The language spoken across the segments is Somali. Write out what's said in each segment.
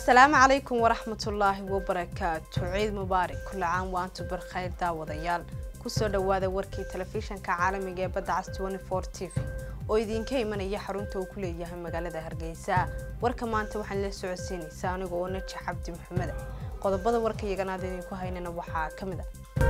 asalaamu calaykum waraxmatullaahi wabarakaatu ciid mubaarak kula caan waantu barkhayr daawadayaal kusoo dhawaada warkii telefishanka caalamiga ee badda cas t v oo idinka imanaya xarunta uu ku leeyahay magaalada hargeysa warka maanta waxaan la socodsiinaysaa aniga oo naji cabdi maxameda qodobada warka iyaganaad idinku haynana waxaa ka mid a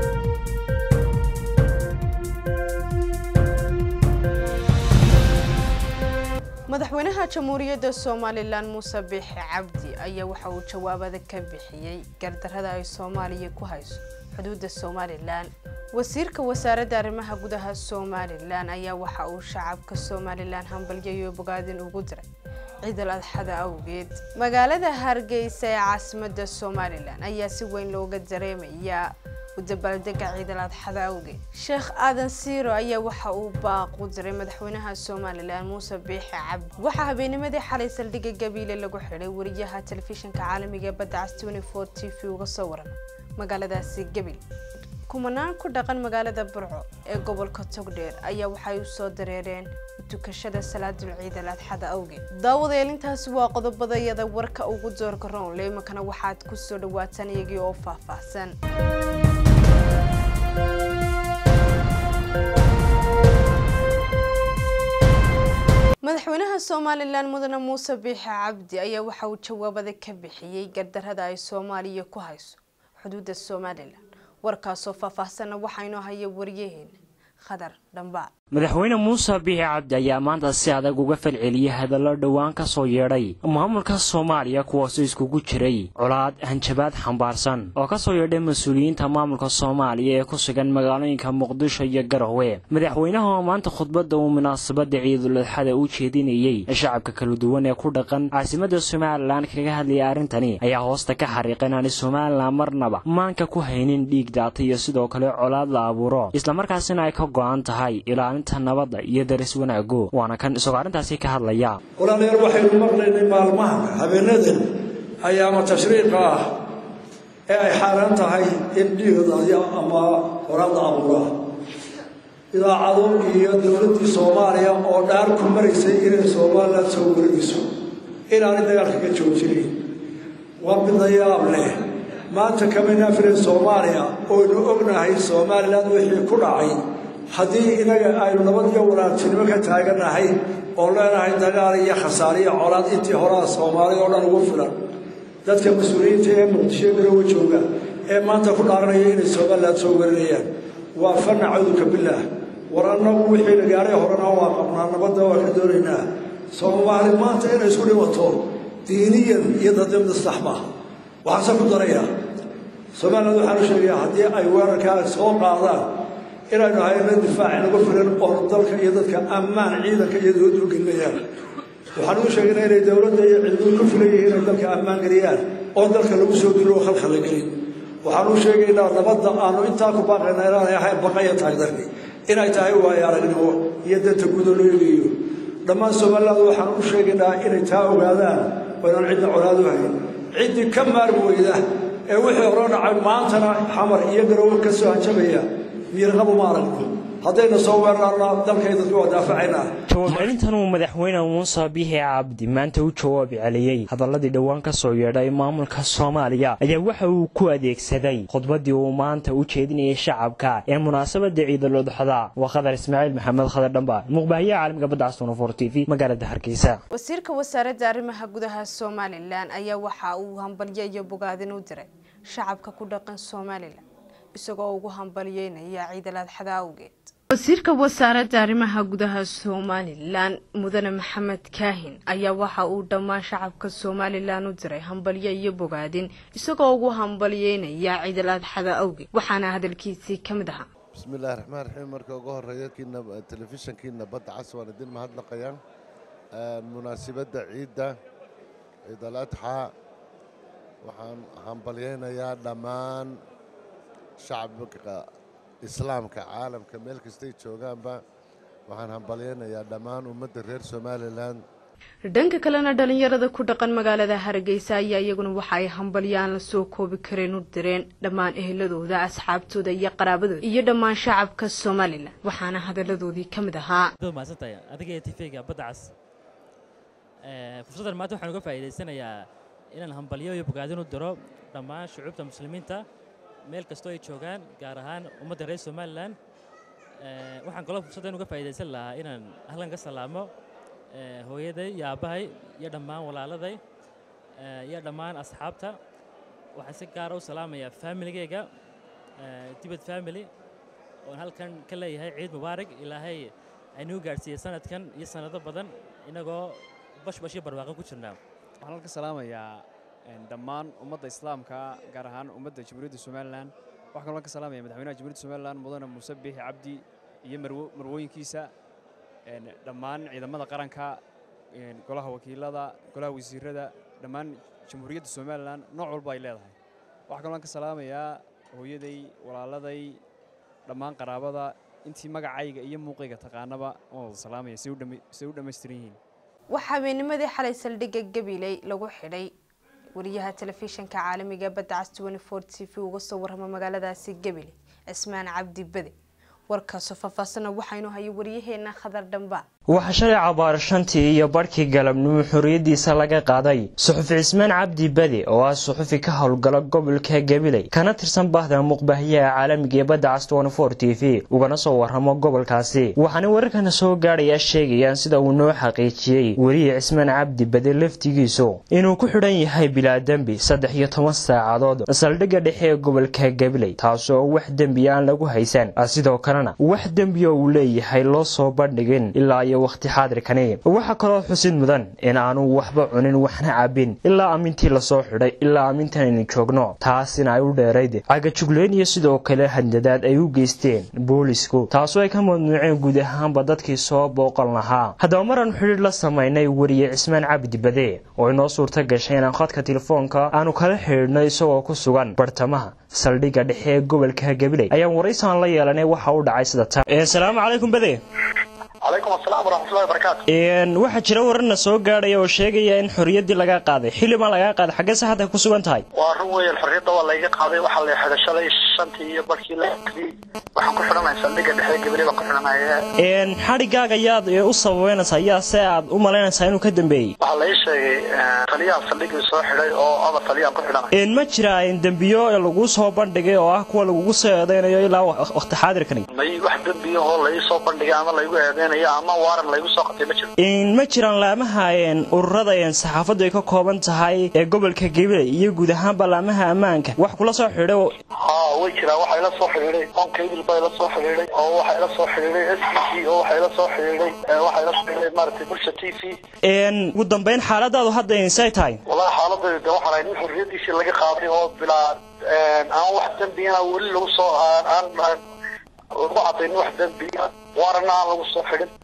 madaxweynaha jamhuuriyadda somalilan muuse biixi cabdi ayaa waxa uu jawaabada ka bixiyey gardarada ay soomaaliya ku hayso xuduudda somalilan wasiirka wasaaradda arrimaha gudaha somalilan ayaa waxa uu shacabka somalilan hambalyayo bogaadin ugu diray ciidal adxada awgeed magaalada hargeysa ee caasimada somalilan ayaa si weyn looga dareemayaa udabaaldega ciidal adxada awgeed sheekh aadan siiro ayaa waxa uu baaq u diray madaxweynaha somalilan muuse biixi cabdi waxaa habeennimadii xalay saldhigga gabiile lagu xidhay wariyaha telefishinka caalamiga ee badda cas t v uga soo waran magaaladaasi gabil kumanaan ku dhaqan magaalada burco ee gobolka togdheer ayaa waxay u soo dareereen tukashada salaadul ciidal adxada awgeed daawadayaal intaasi waa qodobadayada warka ugu doorka roonle imakana waxaad ku soo dhawaataan iyagii oo faahfaahsan madaxweynaha somalilan mudane muuse biixi cabdi ayaa waxa uu jawaabada ka bixiyey gardarada ay soomaaliya ku hayso xuduudda somalilan warkaasoo faahfaahsanna waxaa inoo haya wariyaheena khadar dhambaa madaxweyne muuse biixi cabdi ayaa maanta si adag uga falceliyey hadallo dhowaan ka soo yeedhay maamulka soomaaliya kuwaasoo iskugu jiray colaad hanjabaad xambaarsan oo ka soo yeedhay mas-uuliyiinta maamulka soomaaliya ee ku sugan magaalooyinka muqdisho iyo garowe madaxweynaha oo maanta khudbadda uu munaasabadda ciiduladxada u jeedinayey shacabka kala duwan ee ku dhaqan caasimada somalilan kaga hadlayay arrintani ayaa hoosta ka xariiqa inaanay somalilan marnaba maanka ku haynin dhiig daata iyo sidoo kale colaad la abuuro islamarkaasina ay ka go-an tahay ilaalinta nabadda iyo daris wanaago waana kan isagoo arrintaasi ka hadlaya walaalayaal waxaynu maqlaynay maalmaha habeenadan ayaama tashriiqa ah ee ay xaaraan tahay in dhiigda ama horaadda abuura idaacado iyo dowladdii soomaaliya oo dhaar ku maraysay inay somalilan soo wareegayso inaanay dagaalka ka joojinayn waa midna yaab leh maanta kamayna filan soomaaliya oynu ognahay somalilan wixii ku dhacay haddii inaga aynu nabad iyo walaartinimo ka taagannahay oo leenahay dagaal iyo khasaare iyo colaad intii horaa soomaaliya oo dhan ugu filan dadka mas-uuliyiinta ee muqdisho garowe jooga ee maanta ku dhaaranaya inay somalilan soo warinayaan waa fana cawduka bilaah war annagu wixii la gaaray horena waa qabnaa nabadda waa ka doonaynaa soomaali maanta inay isku dhimato diiniyan iyo dadnimada sax maaha waxaanse ku darayaa somalilan waxaanu sheegayaa haddii ay weerarkaa soo qaadaan inaynu hayno difaac inagu filan oo dalka iyo dadka ammaan ciidanka iyo dowladdu u gelinayaan waxaan uu sheegaynaa inay dowladda iyo ciidamadu ku filan yihiin inay dalka ammaan geliyaan oo dalka lagu soo dilo oo khalkhal la gelin waxaan uu sheegaynaa nabadda aanu intaa ku baaqayna inaanay ahayn baqaya tahay darni inay tahay waayo aragnimo iyo danta guudo loo eegayo dhammaan somaliland waxaan u sheegaynaa inay taa ogaadaan oo inaan cidna colaadu hayn ciddii ka maarmi weyda ee wixii hore dhacay maantana xamar iyo garowe ka soo hanjabaya miirqabu ma aragno haddayna soo weerarna dalkay dadku waa daafacaynaa jawaab celintan uu madaxweyne muuse biixi cabdi maanta u jawaabi celiyey hadaladii dhowaan ka soo yeedhay maamulka soomaaliya ayaa waxa uu ku adeegsaday khudbaddii uu maanta u jeedinayay shacabka ee munaasabada ciidalodxada waa khadar ismaaciil maxamed khadar dhamba muqbaahiyaha caalamiga badda castunfor t v magaalada hargeysa wasiirka wasaaradda arrimaha gudaha somalilan ayaa waxa uu hambalyo iyo bogaadin u diray shacabka ku dhaqan somalilan isagoo ugu hambalyeynaya ciidal adxada awgeed wasiirka wasaaradda arrimaha gudaha somalilan mudane maxamed kaahin ayaa waxa uu dhammaan shacabka somalilan u diray hambalyo iyo bogaadin isagoo ugu hambalyeynaya ciidal adxada awgeed waxaana hadalkiisii ka mid ahaa bismi illahi raxmaan raxiim marka ugu horeeya telefishankiina badda cas waan idin mahadnaqayaan munaasibadda ciidda ciidal adxa waxaan hambalyeynayaa dhammaan shacabka islaamka caalamka meel kastay joogaanba waxaan hambalyeynayaa dhammaan ummadda reer somalilan dhanka kalena dhalinyarada ku dhaqan magaalada hargeysa ayaa iyaguna waxa ay hambalyaan la soo koobi kareen u direen dhammaan eheladooda asxaabtooda iyo qaraabadooda iyo dhammaan shacabka somalilan waxaana hadaladoodii ka mid ahaa mahadsantahay adiga ee tifega badda cas fursaddan maanta waxaan uga faa'iidaysanayaa inaan hambalyo iyo bogaadin u diro dhammaan shucuubta muslimiinta meel kastoo ay joogaan gaar ahaan ummadda reer somalilan waxaan kaloo fursaddan uga faa'iidaysan lahaa inaan halkan ka salaamo hooyaday iyo aabbahay iyo dhammaan walaaladay iyo dhammaan asxaabta waxaan si gaara u salaamayaa faamiligeyga dibad family oon halkan ka leeyahay ciid mubaarig ilaahay aynuu gaadhsiiyey sanadkan iyo sanado badan inagoo bashbash iyo barwaaqo ku jirnaa waxaan halka salaamayaa dhammaan ummadda islaamka gaar ahaan ummadda jamhuuriyadda somalilan waxaan kaloo ka salaamaya madaxweynaha jamhuuriyadda somalilan mudane muuse biixi cabdi iyo marwooyinkiisa dhammaan ciidamada qaranka golaha wakiilada golaha wasiirada dhammaan jamhuuriyadda somalilan nooc walba ay leedahay waxaa kaloo ka salaamayaa hooyaday walaaladay dhammaan qaraabada intii magacayga iyo muuqayga taqaanaba waan wada salaamaya say u dhammaystiran yihiin waxaa habeennimadii xalay saldhigga gabiley lagu xidhay wariyaha telefishinka caalamiga badda cas t v uga soo warrama magaaladaasi gabiley cismaan cabdi bade warkaasoo faahfaahsana waxaynu hayay waryaheena khadar dhambaa waxaa shalay cabaar shantii iyo barhkii galabnimo xorriyaddiisa laga qaaday suxufi cismaan cabdi bade oo ah suxufi ka howlgala gobolka gabiley kana tirsan bahda muqbaahiyaha caalamiga ee badda cas t v ugana soo warramo gobolkaasi waxaana wararkana soo gaadhayaa sheegayaan sida uu noo xaqiijiyey weriye cismaan cabdi bade laftigiisu inuu ku xidhan yahay bilaa dembi saddex iyo toban saacadood saldhigga dhexe ee gobolka gabiley taasoo wax dembi aan lagu haysan sidoo kalena wax dembioo uu leeyahay loo soo bandhigin ilaa waqti xaadirkani waxaa kaloo xusid mudan in aanu waxba cunin waxna cabin ilaa amintii lasoo xidhay ilaa amintan aynu joogno taasina ay u dheerayd cagajugleyn iyo sidoo kale handadaad ay u geysteen boolisku taasoo ay ka mamnuuceen guud ahaanba dadkii soo booqan lahaa haddaba maraan xidhiir la samaynay weriye cismaan cabdi bade oo inoo suurta gashay inaan khadka telefoonka aanu kala xidhiidhnay isagoo ku sugan bartamaha saldhigga dhexe ee gobolka gabiley ayaan waraysan la yeelanay waxa u dhacay sida tan asalaamu calaykum bade calaykum asalaam waraxmatullahi wabarakaatu waxaa jira wararna soo gaadhaya oo sheegaya in xorriyaddii laga qaaday xildhibaan lagaa qaaday xaggee se hadda ku sugan tahay waa run weeyaan xorriyadda waa layga qaaday waxaa la xidhay shalay shantii iyo barkii la xidhay waxaan ku xidhanahay saldhigga dhexe gabaley baan ku xidhanaya xadhigaaga yaad u sababeynaysaa yaa se aad u malaynaysaa inuu ka dambeeyey waxaa lai sheegay taliyaha saldhiggii soo xidhay oo aba taliyaan ku xidhanay ma jira dembiyo lagu soo bandhigay oo ah kuwa lagugu soo eedeynayo ilaa waqti xaadirkani may wax dembiyahoo lai soo bandhigay ama laygu eedeynayo ama waaran laygu soo qatay ma jiro ma jiraan laamaha ururada saxaafaddu ay ka kooban tahay ee gobolka gabiley iyo guud ahaanba laamaha ammaanka wax kula soo xidhay ha way jiraan waxaa ila soo xidhiidhay onkabil baa ila soo xidhiidhay oo waxaa ila soo xidhiidhay s b c oo waxaa ila soo xidhiidhay waxaa ila soo xidhiidhay maaragtay bulsha t v ugu dambeyn xaaladaadu hadda insay tahay wallahi xaaladayda de waxaan ahay nin xorriyadiisii laga qaaday oo bilaa aan wax dembiyana weli lagu soo aan lagu cadaynin wax dembiya waarana aan lagu soo xidhin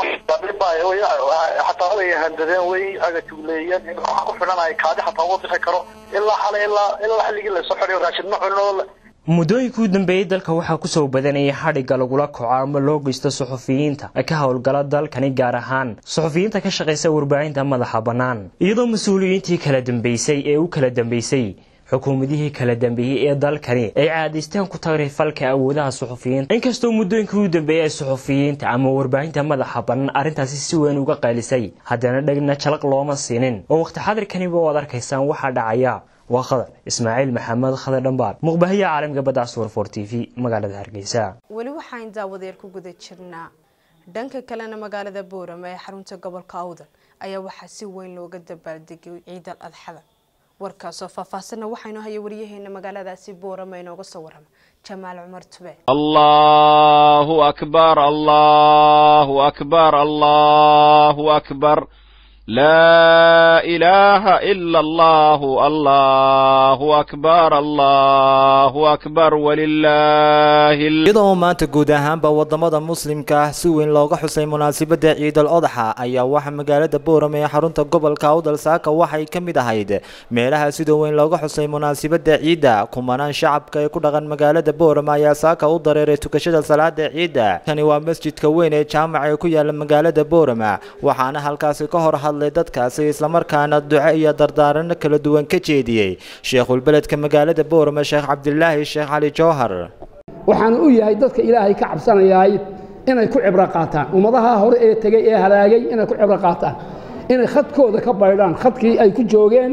xataa way handadeen way agajugleeyeen waxaan ku xidhanahay kaadi xataa uma bixi karo ilaa xalay ilaa ilaa xilligii lasoo xidhay raashin ma cunin oo muddooyinkii u dambeeyey dalka waxaa kusoo badanayay xadhigga lagula kaco ama loo geysto suxufiyiinta ka howlgala dalkani gaar ahaan suxufiyiinta ka shaqaysa warbaahinta madaxa bannaan iyadoo mas-uuliyiintii kala dambeysay ee u kala dambeysay xukuumadihii kala dambeeyey ee dalkani ay caadaysteen ku tagay falka awoodaha suxufiyiinta inkastoo muddooyinkii u dambeeyey ay suxufiyiinta ama warbaahinta madaxa bannaan arrintaasi si weyn uga qaylisay haddana dhegna jalaq looma siinin oo waqti xadirkaniba waad arkaysaan waxaa dhacaya waa khadar ismaaciil maxamed khadar dhambaar muqbahiya caalamiga badda casuur for t v magaalada hargeysa weli waxaan daawadeer ku guda jirnaa dhanka kalena magaalada boorama ee xarunta gobolka awdal ayaa waxaa si weyn looga dabaaldegay ciidal adxada warkaasoo faahfaahsanna waxaynu haya waryaheena magaaladaasi boorama inooga soo warrama jamaal cumar tube allahu akbar allahu akbar allahu akbar لا إله إلا الله الله أكبر الله أكبر ولله iyadoo maanta guud ahaanba wadamada muslimka ah si weyn looga xusay munaasabada ciidal odaxa ayaa waxaa magaalada boorame ee xarunta gobolka awdal saaka waxay ka mid ahayd meelaha sida weyn looga xusay munaasabada ciidda kumanaan shacabka ee ku dhaqan magaalada boorame ayaa saaka u dareeray tukashada salaada ciidda kani waa masjidka weyn ee jaamaca ee ku yaala magaalada boorame waxaana halkaasi ka hor hadlay dadkaasi islamarkaana duco iyo dardaarano kala duwan ka jeediyey sheekhulbeledka magaalada boorame sheekh cabdilaahi sheekh cali jowhar waxaana u yahay dadka ilaahay ka cabsanayaay inay ku cibro qaataan ummadaha hore ee tegey ee halaagay inay ku cibro qaataan inay khadkooda ka baydhaan khadkii ay ku joogeen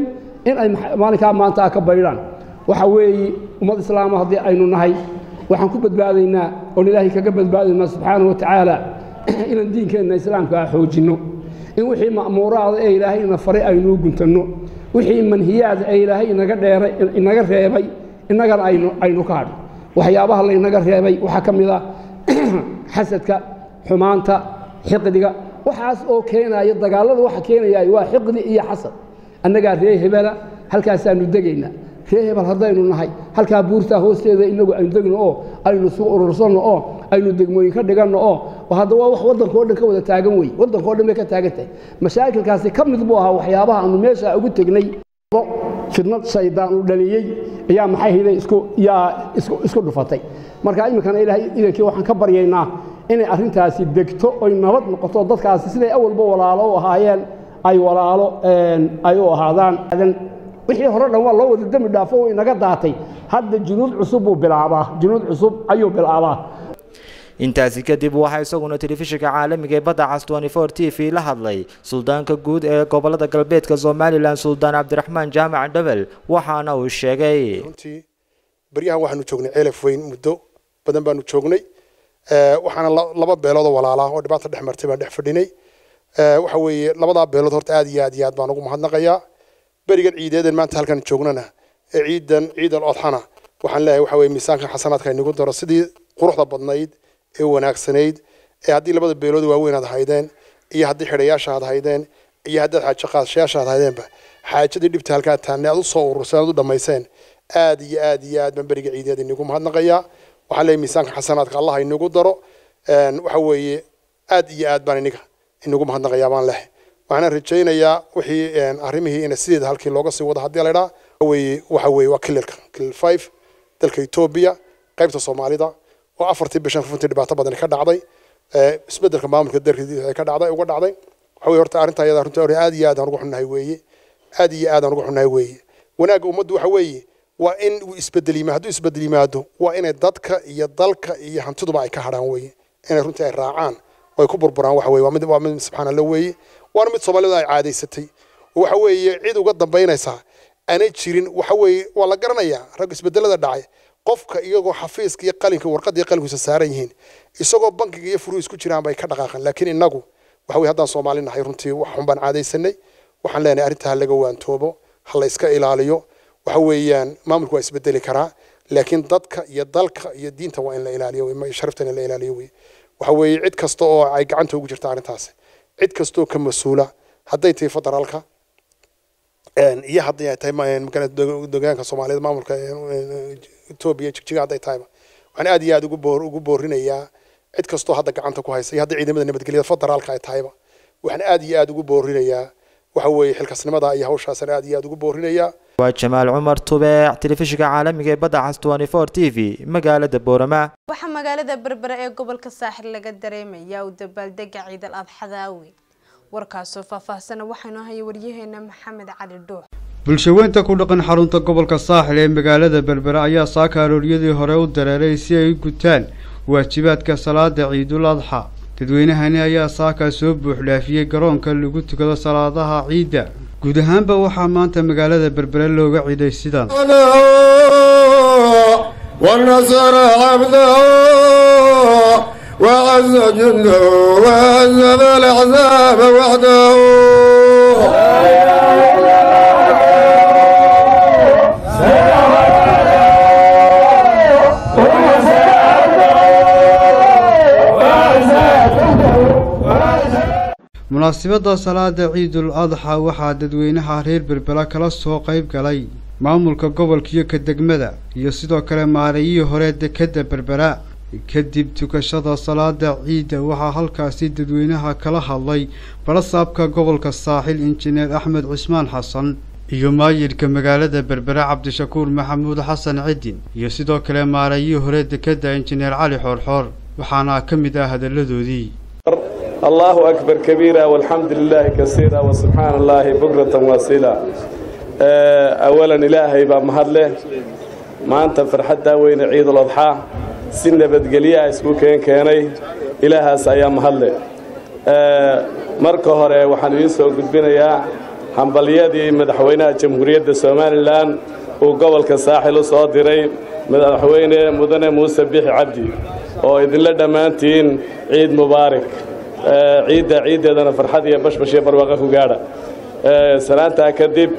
in ay maalinkaa maanta ka baydhaan waxa weeye ummad islaama haddii aynu nahay waxaan ku badbaadaynaa oon ilaahay kaga badbaadaynaa subxaanahu watacaala inaan diinkeenna islaamka ah xoojinno in wixii ma'muuraada ee ilaahay ina faray aynuu guntanno wixii manhiyaada ee ilaahay inaga dheeray inaga reebay innagana aynu aynu ka hadho waxyaabaha laynaga reebay waxaa ka mid ah xasadka xumaanta xiqdiga waxaas oo keenaya dagaallada waxa keenaya waa xiqdi iyo xasad annagaa ree hebela halkaasaanu degaynaa ree hebel haddaynu nahay halkaa buurtaa hoosteeda inagu aynu degno oo aynu isugu urursanno oo aynu degmooyin ka dhiganno oo hadda waa wax waddanka o dhan ka wada taagan wey waddanka o dhan bay ka taagan tahay mashaakilkaasi ka mid buu ahaa waxyaabaha aanu meesha ugu tegnay fidnad shaydaan uu dhaliyey ayaa maxay hayday isku yaa isku isku dhufatay marka iminkana ilaahay idankii waxaan ka baryaynaa inay arrintaasi degto oy nabad noqoto dadkaasi siday awalba walaalo u ahaayeen ay walaalo ay u ahaadaan wixii hore dhan waa loo wada dembi dhaafo oo inaga daatay hadda junuud cusub buu bilaabaa junuud cusub ayuu bilaabaa intaasi kadib waxaa isaguna telefishinka caalamiga ee badda cas t v la hadlay suldaanka guud ee gobolada galbeedka somalilan suldaan cabdiraxmaan jaamac dhebel waxaana uu sheegay runtii baryahan waxaanu joognay ceelaf weyn muddo badan baanu joognay waxaana laba beeloodoo walaalaa oo dhibaata dhex martay baan dhex fadhinay waxa weeye labadaa beelood horta aad iyo aad iyo aad baan ugu mahadnaqayaa berigan ciideeden maanta halkan joognana ee ciidan ciidal odxana waxaan leeyahay waxa weye miisaanka xasanaadka inagu daro sidii quruxda badnayd ee wanaagsanayd ee haddii labada beelood waaweyn aad haydeen iyo haddii xidhayaasha aad haydeen iyo haddaad xaajo qaadashayaasha aad haydeenba xaajadii dhibta halkaa taanne aad u soo ururseen aad u dhammayseen aad iyo aad iyo aad baan beriga ciideed inagu mahadnaqayaa waxaan leeyahay miisaanka xasanaadka allah inagu daro waxa weeye aad iyo aad baan iniga inagu mahadnaqayaa baan leh waxaan rajaynayaa wixii arrimihii ina sideeda halkii looga sii wado haddii la idhaa weye waxa weeye waa kililka kilil five dalka etoobiya qaybta soomaalida oo afartii bishan runtii dhibaato badan ka dhacday isbedelka maamulka darkiisa ka dhacday uga dhacday waxa weye horta arrinta ayada runtii aad iyo aad aan ugu xunnahay weeye aad iyo aad aan ugu xunnahay weeye wanaagga ummaddu waxa weeye waa in uu isbedel yimaado hadduu isbedel yimaado waa inay dadka iyo dalka iyo hantiduba ay ka hadhaan weeye inay runtii ay raacaan oo ay ku burburaan waxa weye waa mid waa mid subxaan allah weeye waana mid soomaalida ay caadaysatay oo waxa weeye cid uga dambaynaysaa aanay jirin waxa weeye waa la garanayaa rag isbedelada dhacay qofka iyagoo xafiiska iyo qalinka warqadda iyo qalinkiisa saaran yihiin isagoo bankiga iyo furu isku jiraan bay ka dhaqaaqan laakiin innagu waxa weye haddaan soomaali nahay runtii wax xun baan caadaysanay waxaan leenahay arrinta ha laga waantoobo ha la iska ilaaliyo waxa weeyaan maamulku waa isbedeli karaa laakiin dadka iyo dalka iyo diinta waa in la ilaaliyo sharafta in la ilaaliyo wey waxa weeye cid kasta oo ay gacanta ugu jirta arrintaasi cid kastoo ka mas-uula hadday tahay federaalka iyo haddii ay tahay deegaanka soomaaliyed maamulka etoobiya jigjiga hadday tahayba waxaan aad iyo aad ugu boor ugu boorinayaa cid kastoo hadda gacanta ku haysa iyo haddii ciidamada nabadgelyada federaalka ay tahayba waxaan aad iyo aad ugu boorinayaa waxa weeye xilkasnimada iyo hawshaasaan aad iyo aad ugu boorinayaa waa jamaal cumar tubeec telefishinka caalamiga ee badda cas t v magaalada boorama waxaa magaalada berbere ee gobolka saaxil laga dareemayaa u dabaaldega ciidal adxada awgeed warkaasoo faahfaahsana waxaanu haya waryaheena maxamed cali dhuux bulshaweynta ku dhaqan xarunta gobolka saaxil ee magaalada berbere ayaa saaka arooryadii hore u dareeray si ay u gutaan waajibaadka salaada ciidul adxa dadweynahani ayaa saakaa soo buuxdhaafiyey garoonka lagu tukado salaadaha ciidda guud ahaanba waxaa maanta magaalada berbere looga ciiday sidan ونصر عبده وعز جنده وهزم الأحزاب وحده munaasibadda salaada ciidul adxa waxaa dadweynaha reer berbera kala soo qayb galay maamulka gobolka iyo ka degmada iyo sidoo kale maareeyihii hore dekedda berbera kadib tukashada salaada ciidda waxaa halkaasi dadweynaha kala hadlay barasaabka gobolka saaxil injineer axmed cismaan xasan iyo maayirka magaalada berbera cabdishakuur maxamuud xasan cidin iyo sidoo kale maareeyihii hore dekedda injineer cali xoorxoor waxaana ka mid ah hadalladoodii الله أكبر كبيرا والحمد لله كثيرا وسبحان الله بكرة واسيلا أولا إلهي بمهدله ما أنت فرحة وين عيد الأضحى سنة بدقلية اسكو كين كيني إلها سايا مهدله marka hore waxaan idiin soo gudbinayaa hambalyadii madaxweynaha jamhuuriyadda somalilan uu gobolka saaxil u soo diray madaxweyne mudane muuse bixi cabdi oo idinla dhammaantiin ciid mubaarak ciidda ciiddeedana farxad iyo bashbash iyo barwaaqa ku gaadha sanaantaa kadib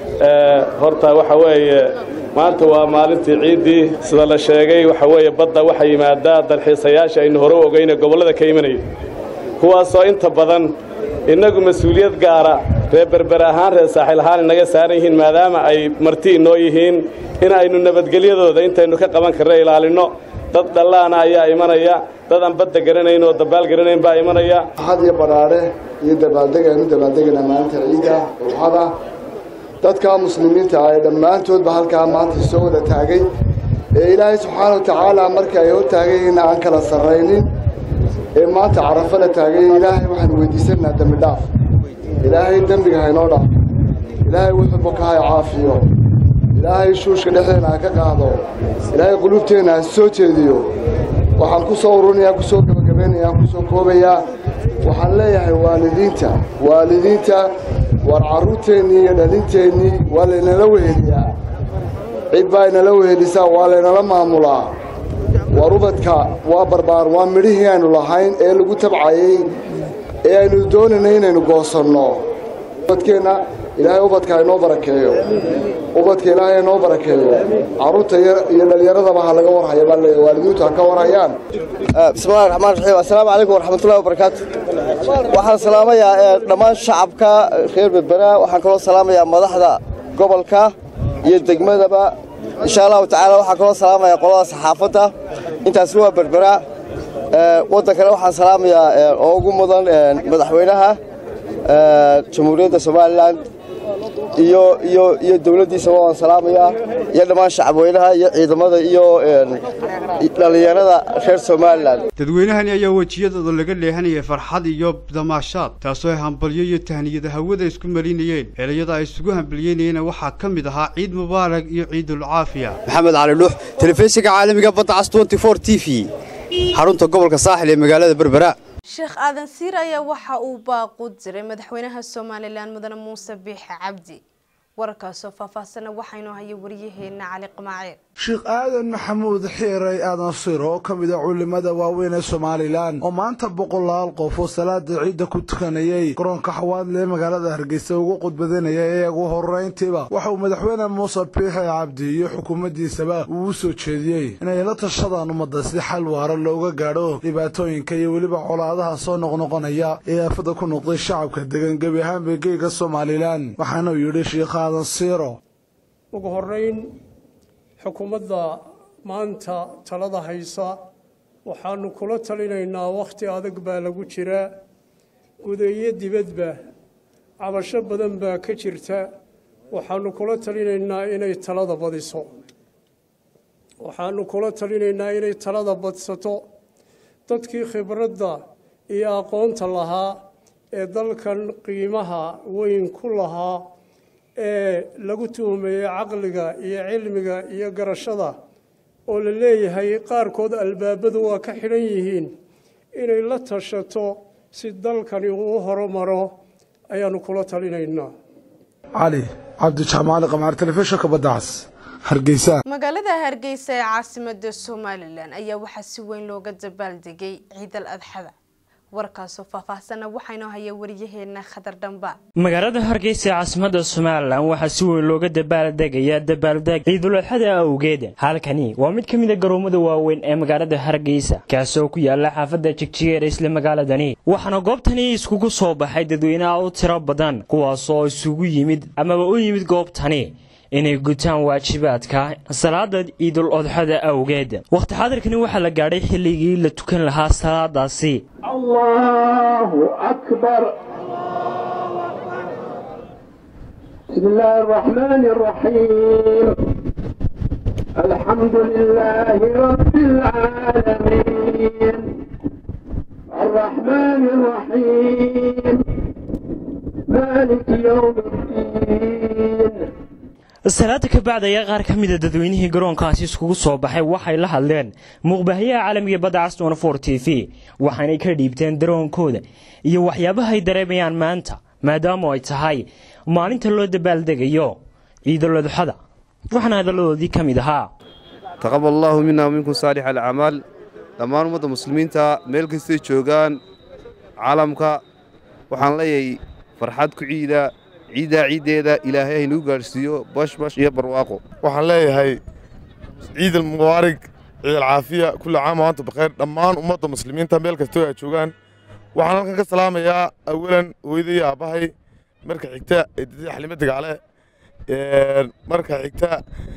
horta waxa weeye maanta waa maalintii ciiddii sida la sheegay waxa weeye badda waxaa yimaadaa dalxiisayaasha aynu hore u ogeyne gobollada ka imanaya kuwaasoo inta badan innagu mas-uuliyad gaara reer berber ahaan reer saaxiil ahaan inaga saaran yihiin maadaama ay marti inoo yihiin in aynu nabadgelyadooda intaynu ka qaban karna ilaalinno dad dhallaana ayaa imanaya dad aan badda garanayn oo dabaal garanayn baa imanaya had iyo badhaadhe iyo dabaaldeg aynu dabaaldegayna maalinta ciidda urxada dadka muslimiinta ah ee dhammaantoodba halkaa maanta soo wada taagay ee ilaahay subxaana wa tacaala markii ay hor taagayeen aan kala sarraynin ee maanta carafo la taagay ilaahay waxaan weydiisanaynaa dembi dhaaf ilaahay dembiga haynoo dhaaf ilaahay wuxuu bokahay caafiyo ilaahay shuushka dhexdeena ha ka qaado ilaahay qulubteenna ha soo jeediyo waxaan ku soo ururinayaa ku soo gebagabaynayaa ku soo koobayaa waxaan leeyahay waalidiinta waalidiinta war carruurteennii iyo dhalinteennii waa laynala weheliyaa cid baa inala wehelisaa waa laynala maamulaa war ubadka waa barbaar waa midhihii aynu lahayn ee lagu tabcayey ee aynu doonaynay inaynu goosanno ubadkeenna ilaahay ubadka haynoo barakeeyo ubadka ilaahay haynoo barakeeyo carruurta iyo dhallinyaradaba ha laga warhaya baa leeyahay waalidiintu ha ka warhayaan bismillahi raxmaan raxiim assalaamu calaykum waraxmatullahi wabarakaatu waxaan salaamayaa dhammaan shacabka reer berbera waxaan kaloo salaamayaa madaxda gobolka iyo degmadaba insha allahu tacaala waxaan kaloo salaamayaa qolada saxaafadda intaasi waa berbera waddankana waxaan salaamayaa oo ugu mudan madaxweynaha jamhuuriyadda somalilan iyo iyo iyo dowladdiisaba waan salaamayaa iyo dhammaan shacabweynaha iyo ciidamada iyo dhallinyarada reer somalilan dadweynahani ayaa wejiyadooda laga leehanayay farxad iyo damaashaad taasoo ay hambalyo iyo tahniyada hawada isku marinayeen erayada ay isugu hambalyeynayeen waxaa ka mid ahaa ciid mubaarak iyo ciidul caafiya maxamed cali dhuux telefishinka caalamiga badda cas t v xarunta gobolka saaxil ee magaalada berbera sheekh aadan siir ayaa waxa uu baaqu diray madaxweynaha somalilan mudane muuse biixi cabdi wararkaasoo faahfaahsana waxaynu hayay waryaheena cali qamaaciir sheekh aadan maxamuud xiiray aadan sir oo ka mid a culimada waaweyn ee somalilan oo maanta boqolaal qof oo salaada ciidda ku tukanayay garoonka xawaadle ee magaalada hargeysa ugu qudbadanaya ee ugu horeyntiiba waxa uu madaxweyne muuse biixi cabdi iyo xukuumaddiisaba uu u soo jeediyey inay la tashadaan ummadda si xal waara looga gaadho dhibaatooyinka iyo weliba colaadaha soo noqnoqonaya ee aafada ku noqday shacabka degan gebi ahaanba geega somalilan waxaana uu yidhi sheekh aadan siiro ugu horrayn xukuumadda maanta talada haysa waxaannu kula talinaynaa wakhti adag baa lagu jiraa gudeeyo dibadba cabasho badan baa ka jirta waxaannu kula talinaynaa inay talada badiso waxaannu kula talinaynaa inay talada badsato dadkii khibradda iyo aqoonta lahaa ee dalkan qiimaha weyn ku lahaa ee lagu tuhumeeyey caqliga iyo cilmiga iyo garashada oo la leeyahay qaarkood albaabadu waa ka xidhan yihiin inay la tashato si dalkani uu horumaro ayaannu kula talinaynaa cali cabdijaamaali qamaar telefishinka baddaas hargeysa magaalada hargeysa ee caasimada somalilan ayaa waxaa si weyn looga dabaaldegay ciidal adxada warkaasoo faahfaahsana waxaynu haya waryaheena khadar dhamba magaalada hargeysa ee caasimada somalilan waxaa si weyn looga dabaaldegayaa dabaaldeg ciiduladxada awgeed halkani waa mid ka mid a garoomada waaweyn ee magaalada hargeysa kaasoo ku yaala xaafadda jigjigeer isla magaaladani waxaana goobtani iskugu soo baxay dadweynaha u tiro badan kuwaasoo isugu yimid amaba u yimid goobtani inay gutaan waajibaadka salaada ciidul odxada awgeed wakhti xaadirkani waxaa la gaadhay xilligii la tukan lahaa salaadaasi allahu akbar بسم الله الرحمن الرحيم الحمد لله رب العالمين الرحمن الرحيم مالك يوم الدين salaada ka bacd ayaa qaar ka mida dadweynihii garoonkaasi iskugu soo baxay waxay la hadleen muuqbaahiyaha caalamiga badda caston for t v waxaanay ka dhiibteen daroonkooda iyo waxyaabaha ay dareemayaan maanta maadaama ay tahay maalinta loo dabaaldegayo ciidul adxada waxaana hadalladoodii ka mid ahaa taqabal allaahu mina waminkum saalix alacmaal dhammaan ummadda muslimiinta meel kastay joogaan caalamka waxaan leeyahay farxad ku ciida ciiddaa ciiddeeda ilaahay haynagu gaadhsiiyo bashbash iyo barwaaqo waxaan leeyahay ciid almubaarig ciid alcaafiya kulli caam wa antum bakheer dhammaan ummadda muslimiinta meel kastoo ay joogaan waxaan halkan ka salaamayaa awalan hooyaday iyo aabbahay marka xigta eedadii xalimo dagaale marka xigta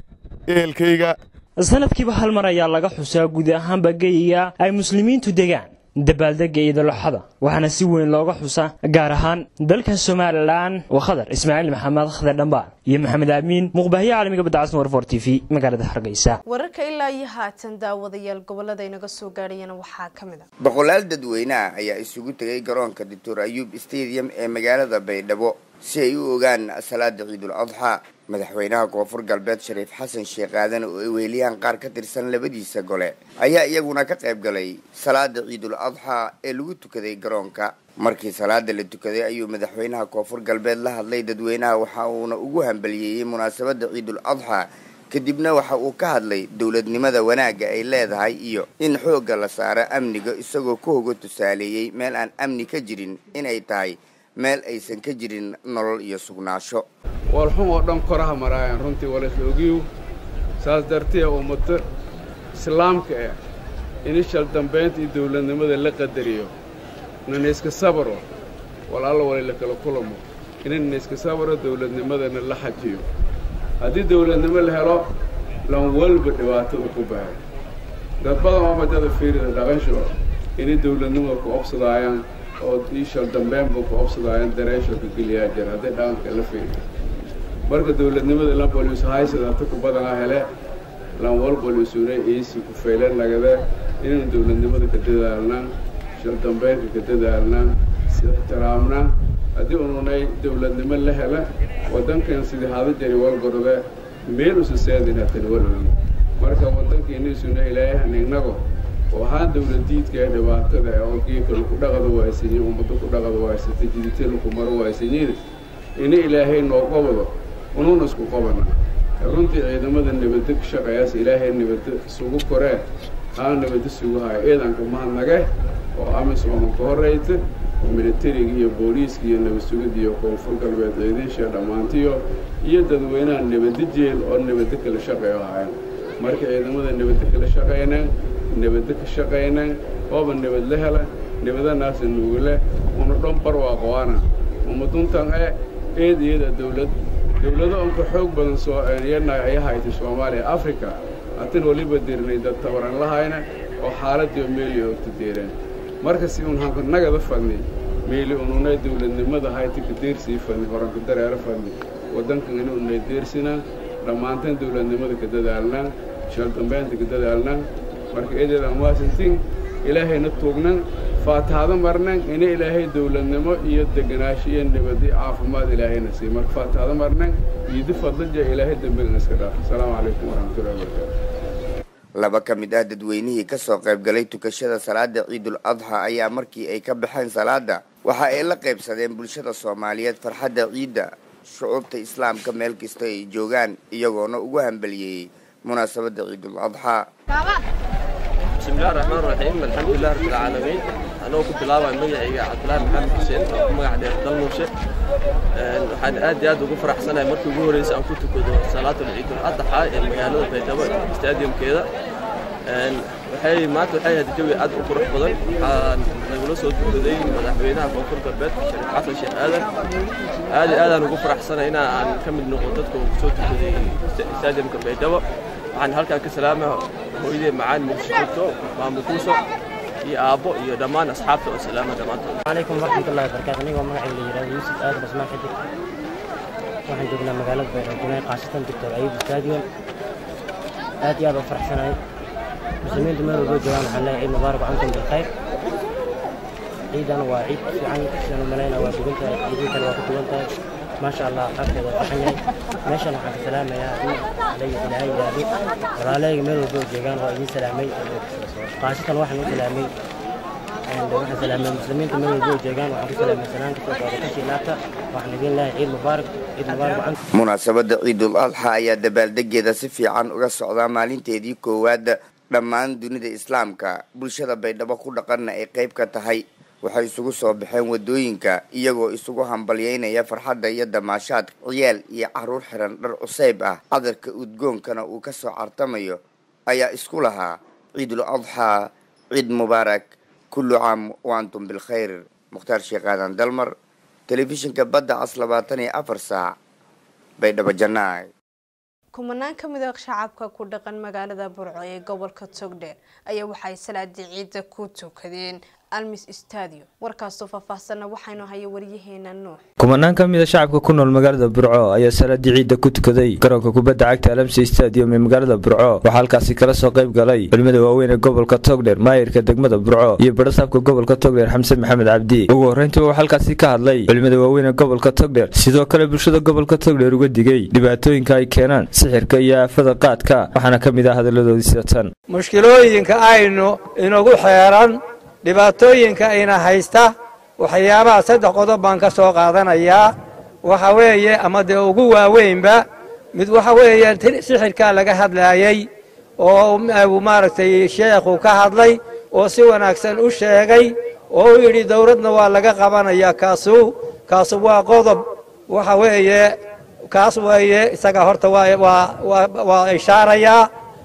ehelkayga sanadkiiba hal mar ayaa laga xusaa guud ahaanba geyiga ay muslimiintu degaan dabaaldega ciidulaxada waxaana si weyn looga xusa gaar ahaan dalka somalilan waa khadar ismaaciil maxamed khadar dhambaan iyo maxamed aamiin muqbahyo caalamiga badda casn war for t v magaalada hargeysa wararka ilaa iyo haatan daawadayaal gobolada inaga soo gaadhayana waxaa ka mid a boqolaal dadweyneah ayaa isugu tegay garoonka doctor ayuub stadium ee magaalada baydhabo si ay u ogaan salaada ciidul adxaa madaxweynaha koonfur galbeed shariif xasan sheekh aadan oo ay weheliyaan qaar ka tirsan labadiisa gole ayaa iyaguna ka qayb galay salaada ciidul adxaa ee lagu tukaday garoonka markii salaada la tukaday ayuu madaxweynaha koonfur galbeed la hadlay dadweynaha waxa uuna ugu hambaliyeeyey munaasabadda ciidul adxaa kadibna waxa uu ka hadlay dowladnimada wanaagga ay leedahay iyo in xoogga la saaro amniga isagoo ku hoga tusaaleeyey meel aan amni ka jirin inay tahay meel aysan ka jirin nolol iyo sugnaasho walxum oo dhan koraha maraayaan runtii walaisla ogiyow saas dartee ummado islaamka ah inishal dambaynta iyo dawladnimada la qadariyo nanayska sabaro walaalla walay la kala kulamo inanayska sabaro dawladnimadana la xajiyo haddii dawladnimo la helo lan walba dhibaatada ku bahay dad badan oo madada fiirida dhaqansho inay dawladnimada ku obsadaayaan oo iishal dambeynba ku obsadaayaan dareesho ka geliyaa jira hadday dhaqanka la fiiriyo marka dawladnimada lan boliisu haysadata ku badanaa hele lan wal boliisuna iisi ku faylan nagade inaynu dawladnimada ka dadaalnaan shal dambeynka ka dadaalnaan si ixtiraamnaan haddii ununay dawladnimo la hela waddankan sidii hada jari walgorde meel usa seedin hatan walogi marka waddankiinisuna ilaayahan innago oo ahaan dawladiidka ee dhibaatada oo geeka laku dhaqada waaysanyin ummadda ku dhaqada waaysata jidita laku maro waaysanyin ina ilaahay noo qobdo unuuna isku qobana runtii ciidamada nabadda ka shaqeeyaas ilaahay nabadda isugu koree haa nabadda sugu haya ciidanka mahadnage oo amisooma ka horrayta oo militariga iyo booliiska iyo nabad sugidda iyo koonfur galbeed ciidiisha dhammaantiyo iyo dadweynaha nabadda jeel oo nabadda kala shaqeeyo hayan marka ciidamada nabadda kala shaqaynaan nabadda ka shaqaynaan ooba nabad la hela nabadanaasa nuugale una dhan barwaaqoana ummaduntan e eed iyada dawlad dawlado onka xoog badan soo yana ay haytay soomaaliya africa hatin waliba dirnay dad tabaran lahayna oo xaaladii oo meeli ogta deereen marka si un hanka nagada fadni meeli ununay dawladnimada hayti ka deersii fadni horanka dareero fadni waddankan inunay deersinaan dhammaanteen dawladnimada ka dadaalnaan shal dambeynta ka dadaalnaan marka eedeedan washington ilaahayna tuugnan faataado marnan ina ilaahay dawladnimo iyo deganaansho iyo nabad iyo caafimaad ilaahayna siiy marka faataado marnan iidi fadlaja ilaahay dembigan iska dhaaf asalaamu calaykum waraxmatullahi wabarakaatu laba ka mid ah dadweynihii ka soo qayb galay tukashada salaada ciidul adxa ayaa markii ay ka baxeen salaada waxa ay la qaybsadeen bulshada soomaaliyeed farxadda ciidda shucuubta islaamka meel kasta ay joogaan iyagoona ugu hambaliyeeyey munaasabadda ciidul adxaa bismillahi raxmaan raxiim alxamdulilah rabbil caalamiin anoo ku bilaabay magacayga cabdulaahi maxamed xuseen oo ku magac dheer dalmuushe waxaan aad iyo aad ugu faraxsanahay markii ugu horreysay aan ku tukado salaatul ciidul adxa ee magaalada baydhabo stadiumkeeda waxay maanta waxay ahayd jawi aad u qurux badan waxaan nagula soo tukaday madaxweynaha koonfur galbeed shariif xasan sheekh aadan aad iyo aadaan ugu faraxsanay in aan ka mid noqo dadka uu soo tukaday stadiumka baydhabo waxaan halkaan ka salaama hooyadee macaan muqdisho joogto maamul kuuso iyo aabbo iyo dhammaan asxaabta oo salaama dhammaantood عليكم ورحمة الله وبركاته أنا مقعي اللي يراد يوسف آدم اسماء حدك waxaan joognaa magaalada baydhabo qaasatan doctor ayub stadium aad iyo aad u faraxsanahay muslimiintu meel walbo joogaan waxaan leeyahay ciid mubaarak antum bilkhayr ciidan waa ciid fiican sidaan u malaynaa waa dugan tahay ciidii kale waa ku dugan tahay maasha allah qaabkeeda waa fiican yahay meeshan waxaan ka salaamayaa ciid alayhi ilaahay yidhaahdo walaalahayga meel walbo joogaan waa idiin salaamay qaasatan waxaan u salaamay waxaan salaamay muslimiinta meel walba oo joogaan waxaan ku salaamay salaanta soo socda kasii laabta waxaan idin leeyahay ciid mubaarak ciid mubaarak wacan munaasabadda ciidul adxa ayaa dabaaldegeeda si fiican uga socdaa maalinteedii koowaad dhammaan dunida islaamka bulshada baydhabo ku dhaqanna ay qayb ka tahay waxay isugu soo baxeen wadooyinka iyagoo isugu hambalyeynaya farxadda iyo damaashaadka ciyaal iyo caruur xiran dhar cusayb ah cadarka udgoonkana uu ka soo cartamayo ayaa isku lahaa ciidul adxaa ciid mubaarak kullu caam wa antum bilkhayr mukhtaar sheekh aadan dalmar telefishinka badda cas labaatan iyo afar saac baydhabo jannaay kumanaan ka mid a shacabka ku dhaqan magaalada burco ee gobolka togdheer ayaa waxay salaadii ciidda ku tukadeen almis stadio warkaasoo faahfaahsanna waxaynu haya waryaheena nuux kumanaan ka mid a shacabka ku nool magaalada burco ayaa salaadii ciidda ku tukaday garoonka kubadda cagta alamsi stadium ee magaalada burco waxaa halkaasi kala soo qayb galay culimada waaweyn ee gobolka togdheer maayirka degmada burco iyo barasaabka gobolka togdheer xamse maxamed cabdi ugu horreyntii wuxuu halkaasi ka hadlay culimada waaweyn ee gobolka togdheer sidoo kale bulshada gobolka togdheer uga digay dhibaatooyinka ay keenaan sixirka iyo aafada qaadka waxaana ka mid ah hadalladoodii sidatan mushkilooyinka aynu inagu xeeran dhibaatooyinka ina haysta waxyaabaha saddex qodob baan ka soo qaadanayaa waxa weeye ama dee ugu waaweynba mid waxa weeye sixirkaa laga hadlaayey oo uu maaragtay sheekhu ka hadlay oo si wanaagsan u sheegay oo u yidhi dowladna waa laga qabanayaa kaasu kaasu waa qodob waxa weeye kaas weeye isaga horta waa waa waa ishaarayaa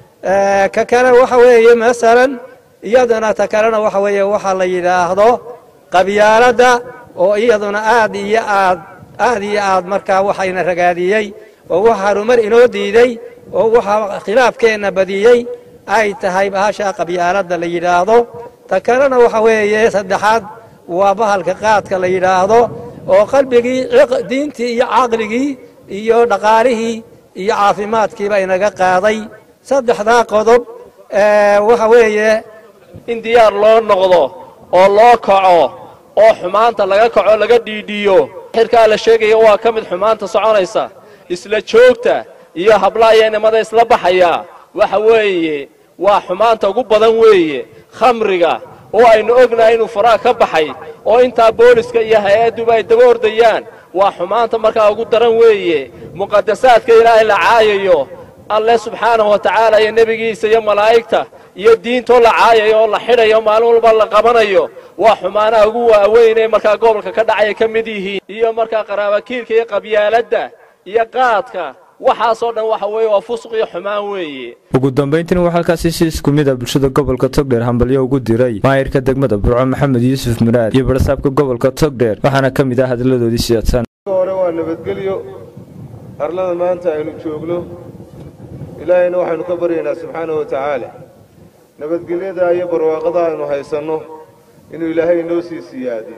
ka kale waxa weeye masalan iyaduna ta kalena waxa weeye waxaa la yidhaahdo qabyaaladda oo iyaduna aad iyo aad aad iyo aad markaa waxayna ragaadiyey oo wax harumar inoo diiday oo waxa khilaafkeenna badiyey ay tahay bahasha qabyaaladda la yidhaahdo ta kalena waxa weeye saddexaad waa bahalka qaadka la yidhaahdo oo qalbigii diintii iyo caqligii iyo dhaqaalihii iyo caafimaadkiiba inaga qaaday saddexdaa qodob waxa weeye in diyaar loo noqdo oo loo kaco oo xumaanta laga kaco laga dhiidhiyo xirkaa la sheegaya waa ka mid xumaanta soconaysa isla joogta iyo hablaaya nimada isla baxaya waxa weeye waa xumaanta ugu badan weeye khamriga oo aynu ognahay inuu faraha ka baxay oo intaa booliska iyo hay-adduba ay daba ordayaan waa xumaanta markaa ugu daran weeye muqadasaadka ilaahay la caayayo alle subxaanahu wa tacaala iyo nebigiisa iyo malaa'igta iyo diintoo la caayayo oo la xidhayo maalin walba la qabanayo waa xumaanaha ugu waaweyn ee markaa gobolka ka dhacaya ka mid yihiin iyo markaa qaraabakiilka iyo qabyaaladda iyo qaadka waxaasoo dhan waxa weeye waa fusuq iyo xumaan weeye ugu dambayntiina waxaa halkaasi si isku mid a bulshada gobolka togdheer hambalyo ugu diray maayirka degmada burco maxamed yuusuf muraad iyo barasaabka gobolka togdheer waxaana ka mid ah hadalladoodii sidatan hore waa nabadgelyo arlada maanta aynu joogno ilaahayna waxaynu ka baryaynaa subxaanahu wa tacaala nabadgelyada iyo barwaaqada aynu haysanno inuu ilaahay inoo sii siyaadiyo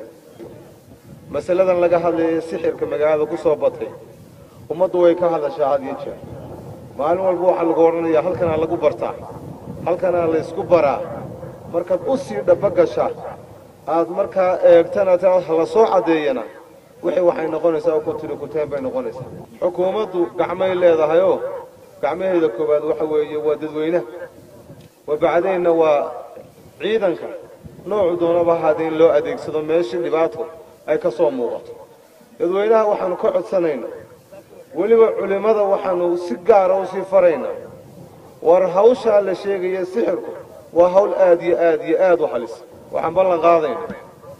masaladan laga hadlaya sixirka magaalada ku soo batay ummaddu way ka hadashaa had iyo jeer maalin walba waxaa lagu odhanayaa halkanaa lagu bartaa halkanaa la ysku baraa markaad u sii dhaba gasha aad markaa eegtana la soo caddeeyana wixii waxay noqonaysaa ku tiri kuteen bay noqonaysaa xukuumaddu gacmay leedahayoo gacmaheeda koowaad waxa weeye waa dadweynaha wabacdaynna waa ciidanka noocu doonaba ahaadee in loo adeegsado meeshii dhibaato ay ka soo muuqato dadweynaha waxaannu ka codsanaynaa weliba culimmada waxaannu si gaara u sii faraynaa war hawshaa la sheegaya sixirku waa hawl aad iyo aad iyo aad u halis waxaan ballan qaadaynaa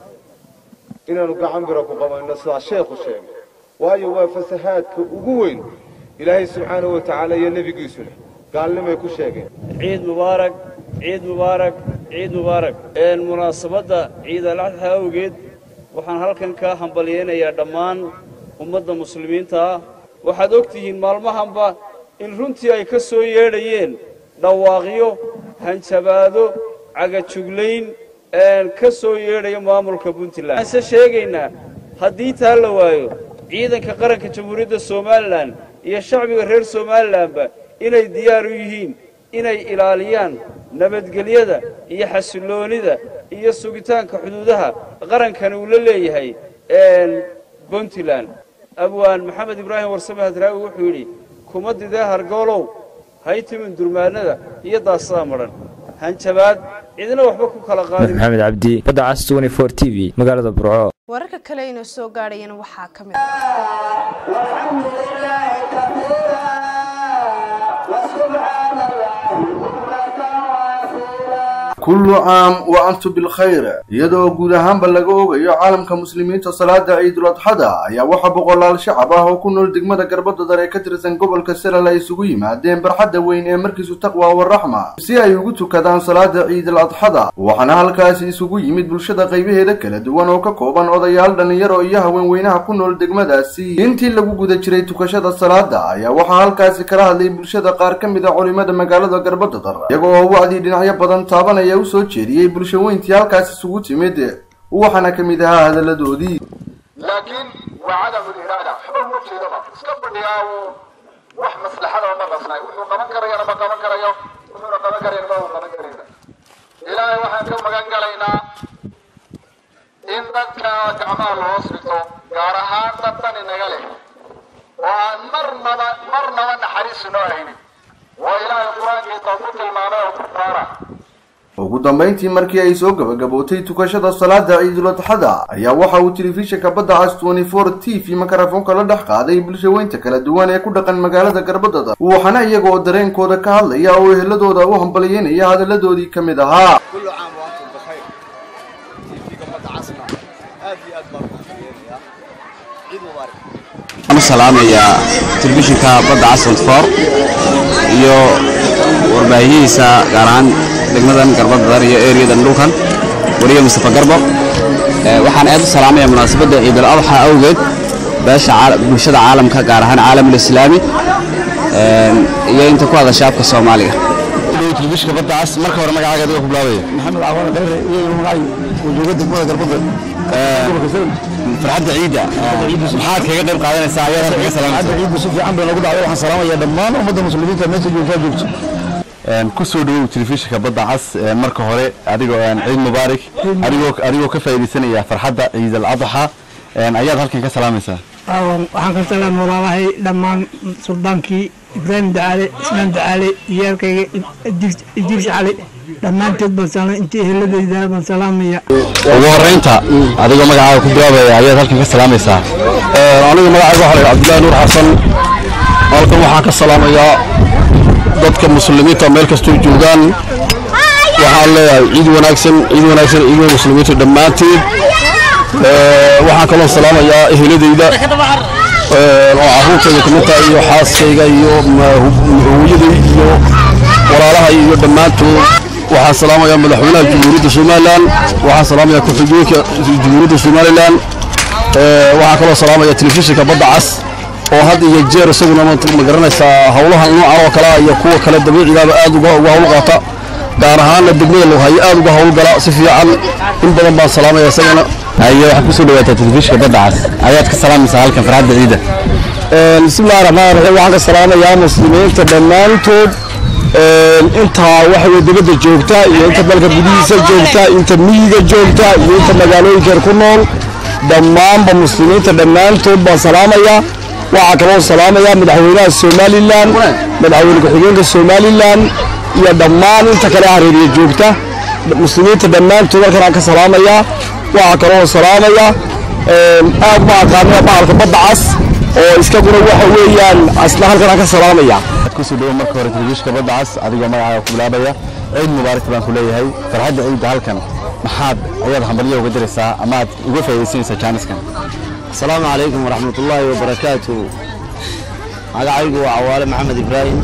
inaannu gacan bira ku qabanno sidaa sheekhu sheegay waayo waa fasahaadka ugu weyn ilaahay subxaanahu wa tacaala iyo nebigiisuna gaalnimay ku sheegeen ciid mubaarak ciid mubaarak ciid mubaarak munaasabadda ciid alaxa awgeed waxaan halkan ka hambalyaynayaa dhammaan ummadda muslimiinta ah waxaad og tihiin maalmahanba in runtii ay ka soo yeedhayeen dhawaaqyo hanjabaado cagajuglayn ka soo yeedhaya maamulka puntland waxaan se sheegaynaa haddii taa la waayo ciidanka qaranka jamhuuriyadda somalilan iyo shacbiga reer somalilanba inay diyaar u yihiin inay ilaaliyaan nabadgelyada iyo xasilloonida iyo sugitaanka xuduudaha qarankani uu la leeyahay puntland abwaan maxamed ibraahim warsame hadraawi wuxuu yidhi kuma didee hargoolow haytimin durmaannada iyo daasada madhan hanjabaad cidina waxba ku kala qaadin maxamed cabdi badda cas 24 t v magaalada burco wararka kale ayna soo gaadhayana waxaa ka mid kullu caam wa antum bilkhayr iyadoo guud ahaanba laga ogayo caalamka muslimiinta salaada ciidul adxada ayaa waxaa boqolaal shacab ah oo ku nool degmada garbadadar ee ka tirsan gobolka selal ay isugu yimaadeen barxadda weyn ee markiisu taqwa waraxma si ay ugu tukadaan salaada ciidul adxada waxaana halkaasi isugu yimid bulshada qaybaheeda kala duwan oo ka kooban odayaal dhallinyaro iyo haweenweynaha ku nool degmadaasi intii lagu guda jiray tukashada salaada ayaa waxaa halkaasi kala hadlay bulshada qaar ka mid a culimada magaalada garbadadar iyaga oo wacdii dhinacyo badan taabanaya u soo jeediyey bulsho weyntii halkaas isugu timid waxaana ka mid ahaa hadalladoodii laakiin waa cadamu iraada waxba uma jeedaba iska fadhiyaa uu wax maslaxada uma qasnay wuxuu qaban karayana ma qaban karayo wuxuuna qaban karayan ma uu qaban karayna ilaahay waxaan ka magan galaynaa in dadka gacmaha loo hoosbito gaar ahaan dad dan inaga leh oo aan marnaba marnaba naxariis inoo haynin waa ilaahay qur-aankiisa ku tilmaamay oo kufaara ugu dambayntii markii ay soo gabagabootay tukashada salaada ciidul adxada ayaa waxa uu telefishinka badda cas 24 t v makarafoonka la dhex qaaday bulshaweynta kala duwan ee ku dhaqan magaalada garbadada waxaana iyaga oo dareenkooda ka hadlaya oo eheladooda u hambalyeynaya hadalladoodii ka mid ahaa waxaan u salaamayaa telefishinka badda cas 24 iyo warbaahiyihiisa gaar ahaan degmadan garbadadar iyo ereyadan dhulkan wariye mustafa garbo waxaan aad u salaamaya munaasabadda ciidul adxa awgeed beesha bulshada caalamka gaar ahaan caalamul islaami iyo inta ku hadasha afka soomaaliga telefishinka badda cas marka hore magacaaga adiga ku bilaabaya maxamed cawaane dheere iyo magacay wajuuga degmada garbada farxadda ciidda maxaad kaga qayb qaadanaysaa ayaad kaga salaamaysaa farxadda ciidda si fiican bay noogu dhacday waxaan salaamayaa dhammaan ummadda muslimiinta meesha joogtaa joogto ku soo dhawow telefishinka badda cas marka hore adigoo ciid mubaarak adigoo adigoo ka faa'iidaysanaya farxadda ciid al adxa ayaad halkan ka salaamaysaa waxaan ka salaam walaalahay dhammaan suldaankii ibraahim dacaale ismaan dacaale iyaalkayga idriis cali dhammaanteed baan salaam intii eheladayda baan salaamaya ugu horreynta adigoo magacaaga ku bilaabaya ayaad halkan ka salaamaysaa aniga magacayga waxaa la cabdullaahi nuur xasan halkan waxaan ka salaamayaa dadka muslimiinta meel kastoo joogaan waxaan leeyahay ciid wanaagsan ciid wanaagsan ciidda muslimiinta dhammaanteed waxaan kaloo salaamayaa eheladayda oo carruurtayda ka mid tahay iyo xaaskayga iyo hooyaday iyo walaalahay iyo dhammaantood waxaan salaamayaa madaxweynaha jamhuuriyadda somalilan waxaan salaamayaa ku-xigeenka jamhuuriyadda somalilan waxaan kaloo salaamayaa telefishinka badda cas oo had iyo jeer isaguna ma garanaysaa howlahan noocan oo kale iyo kuwa kale dabiicigaaba aad uga uga hawl qaata gaar ahaanna degmada loghayo aad uga howlgala si fiican in badan baan salaamaya isagana haye waxaad kusoo dhawaataa telefishinka badda cas ayaad ka salaamaysaa halkan farxadda ciidda bismillahi raxmaan raxiim waxaan ka salaamayaa muslimiinta dhammaantood intaa waxa weye dibadda joogta iyo inta dalka gudihiisa joogta inta miyiga joogta iyo inta magaalooyinkeer ku nool dhammaanba muslimiinta dhammaantood baan salaamayaa waxaa kaloo salaamayaa madaxweynaha somalilan madaxweyne ku-xigeenka somalilan iyo dhammaan inta kale hareeriya joogta muslimiinta dhammaantood halkan aan ka salaamayaa waxaa kaloo salaamaya aad ma aqaanaya bahalka badda cas oo iskaguna waxa weeyaan asna halkan aan ka salaamaya kusoo dhawow marka hore telefishinka badda cas adigoo magacaaga ku bilaabaya ciid mubaarak baan ku leeyahay farxadda ciidda halkan maxaad ayaad hambalyo uga diraysaa ama aad uga faa'iidaysanaysaa jaaniskan asalaamu calaykum waraxmat ullaahi wabarakaatu magacaygu waa cawaale maxamed ibraahim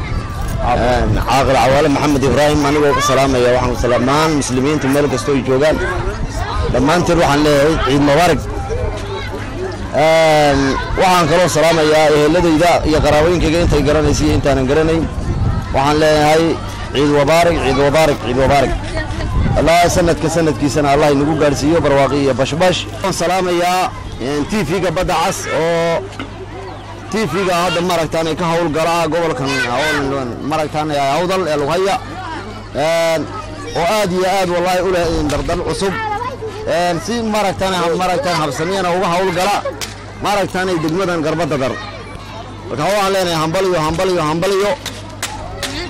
caaqil cawaale maxamed ibraahim anigoo ka salaamaya waxaan dhammaan muslimiinta meel kastoo ay joogaan dhammaanteen waxaan leeyahay ciid mubaarak waxaan kaloo salaamayaa eheladayda iyo qaraabooyinkayga intay garanaysa iyo intaanan garanayn waxaan leeyahay ciid mubaarak ciid mubaarak ciid mubaarak allah sanadka sanadkiisana allah inagu gaarsiiyo barwaaqi iyo bashbash waxaan salaamayaa tv-ga badda cas oo tv-ga hadda maaragtaan ka howlgala gobolkan maaragtaan hawdal ee lughaya oo aad iyo aad wallahi u leh dardal cusub si maaragtaan maaragtaan habsamiyana uga howlgala maaragtaan degmadan garbada dar marka waxaan leenahay hambaliyo hambaliyo hambaliyo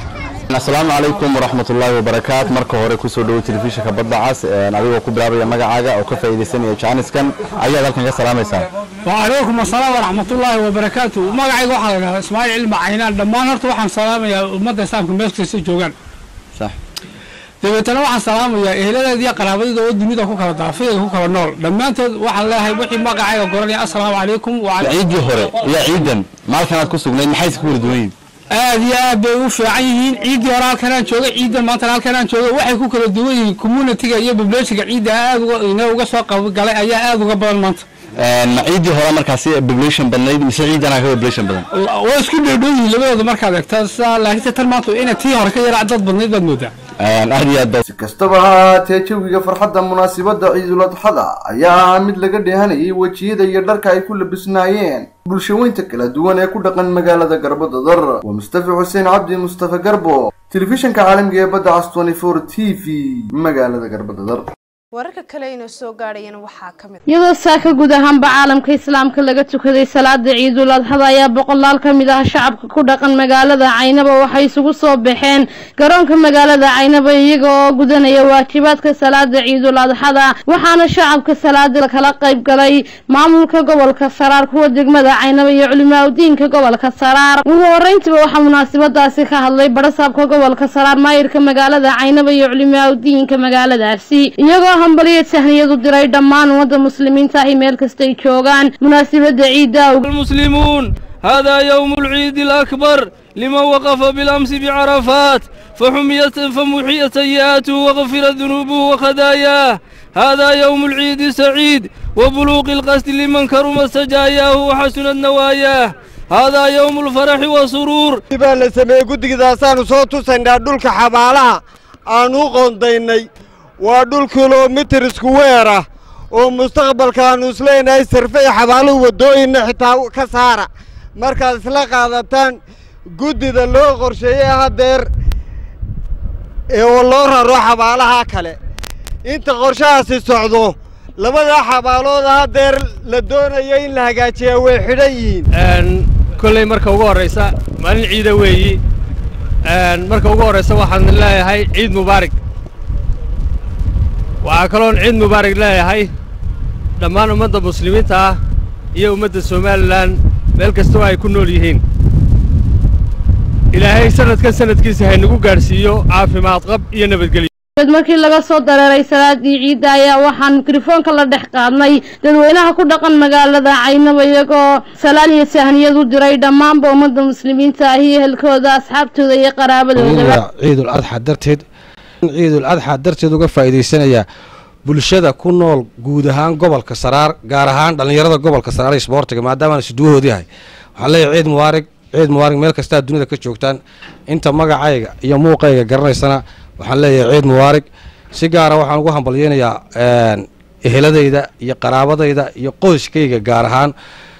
asalaamu calaykum waraxmat ullaahi wabarakaat marka hore kusoo dhowo telefishinka badda cas adigoo ku bilaabaya magacaaga oo ka faa'iidaysanaya jaaniskan ayaad halkan ka salaamaysaa وعليكم السلام ورحمة الله وبركاته magacayga waxaa la yidhahdaa ismaaciil cilmi caynaan dhammaan horta waxaan salaamayaa ummadda islaamka meel kasta joogaan sax dabeetana waxaan salaamayaa eheladeeda iyo qaraabadooda oo dunida ku kala daafiyada ku kala nool dhammaantood waxaan leeyahay wixii magacayga goranaya assalaamu calaykum ciiddii hore iyo ciidan maalkan aad ku sugnayd maxay iska kala duwan yihiin aad iyo aad bay u fiican yihiin ciiddii hore halkanaan joogay ciidan maantana halkanaan joogay waxay ku kala duwan yihiin communitiga iyo populationka ciidda aad uga ina uga soo qabogalay ayaa aad uga badan maanta ma ciiddii hore markaasi population badnayd mise ciidanaa ka population badan waa isku dhoodhow yihiin labadooda markaad eegtaa sidaa laakiinse tan maanta inay tii hore ka yaraa dad badnayd baad moodaa aad iyo aad si kastaba ha ahaatee jawiga farxadda munaasabadda ciidul adxada ayaa ahaa mid laga dheehanayay wejiyada iyo dharka ay ku labisnaayeen bulshaweynta kala duwan ee ku dhaqan magaalada garbadadar waa mustafa xuseen cabdi mustafa garbo telefishinka caalamiga ee badda cas 24 t v magaalada garbadadar wararka kale inoo soo gaadhayana waxaa ka mid iyadoo saaka guud ahaanba caalamka islaamka laga tukaday salaada ciidul adxada ayaa boqolaal ka mid ah shacabka ku dhaqan magaalada caynaba waxay isugu soo baxeen garoonka magaalada caynaba iyaga oo gudanaya waajibaadka salaada ciidul adxada waxaana shacabka salaada kala qayb galay maamulka gobolka saraar kuwa degmada caynaba iyo culimaadudiinka gobolka saraar ugu horeyntiba waxaa munaasabadaasi ka hadlay barasaabka gobolka saraar maayirka magaalada caynaba iyo culimaadudiinka magaaladaasi iyagoo hambaliyo tahniyadu diray dhammaan ummadda muslimiinta ahi meel kastay joogaan munaasabadda ciidda المسلمون هذا يوم العيد الأكبر لمن وقف بالأمس بعرفات فحميت فمحيت سيئاته وغفرت ذنوبه وخداياه هذا يوم العيد السعيد وبلوغ القصد لمن كرمت سجاياه وحسنت نواياه هذا يوم الفرح والسرور baa la sameeyey guddigidaasaanu soo tusaynaa dhulka xabaalaha aan u qoondaynay waa dhul kilomitir isku weer ah oo mustaqbalka aanu isleenahay sarfe iyo xabaaluhu waddooyinna xitaa ka saara markaad isla qaadataan guddida loo qorsheeyey haddeer ee oo loo raro xabaalaha kale inta qorshahaasi socdo labadaa xabaalooda haddeer la doonayo in la hagaajiyaa way xidhan yihiin kolley marka ugu horraysa maalin ciida weeyi marka ugu horraysa waxaan leeyahay ciid mubaarig waxaa kaloon ciid mubaarig leeyahay dhammaan ummadda muslimiinta ah iyo ummadda somalilan meel kastoo ay ku nool yihiin ilaahay sanadkan sanadkiisa haynagu gaadhsiiyo caafimaad qab iyo nabadgelyo markii laga soo dareeray salaadii ciidda ayaa waxaan mikrofoonka la dhex qaadnay dadweynaha ku dhaqan magaalada caynaba iyagoo salaan iyo tahniyad u diray dhammaanba ummadda muslimiinta ahi ehelkooda asxaabtooda iyo qaraabadoodaba ciidul adxa darteed ciidul adxa darteed uga faa'iidaysanaya bulshada ku nool guud ahaan gobolka saraar gaar ahaan dhallinyarada gobolka saraar iyo isboortiga maadaamaan isduwahood yahay waxaan leeyahay ciid mubaarig ciid mubaarig meel kastaa dunida ka joogtaan inta magacayga iyo muuqayga garanaysana waxaan leeyahay ciid mubaarig si gaara waxaan ugu hambalyeynayaa eheladayda iyo qaraabadayda iyo qoyskayga gaar ahaan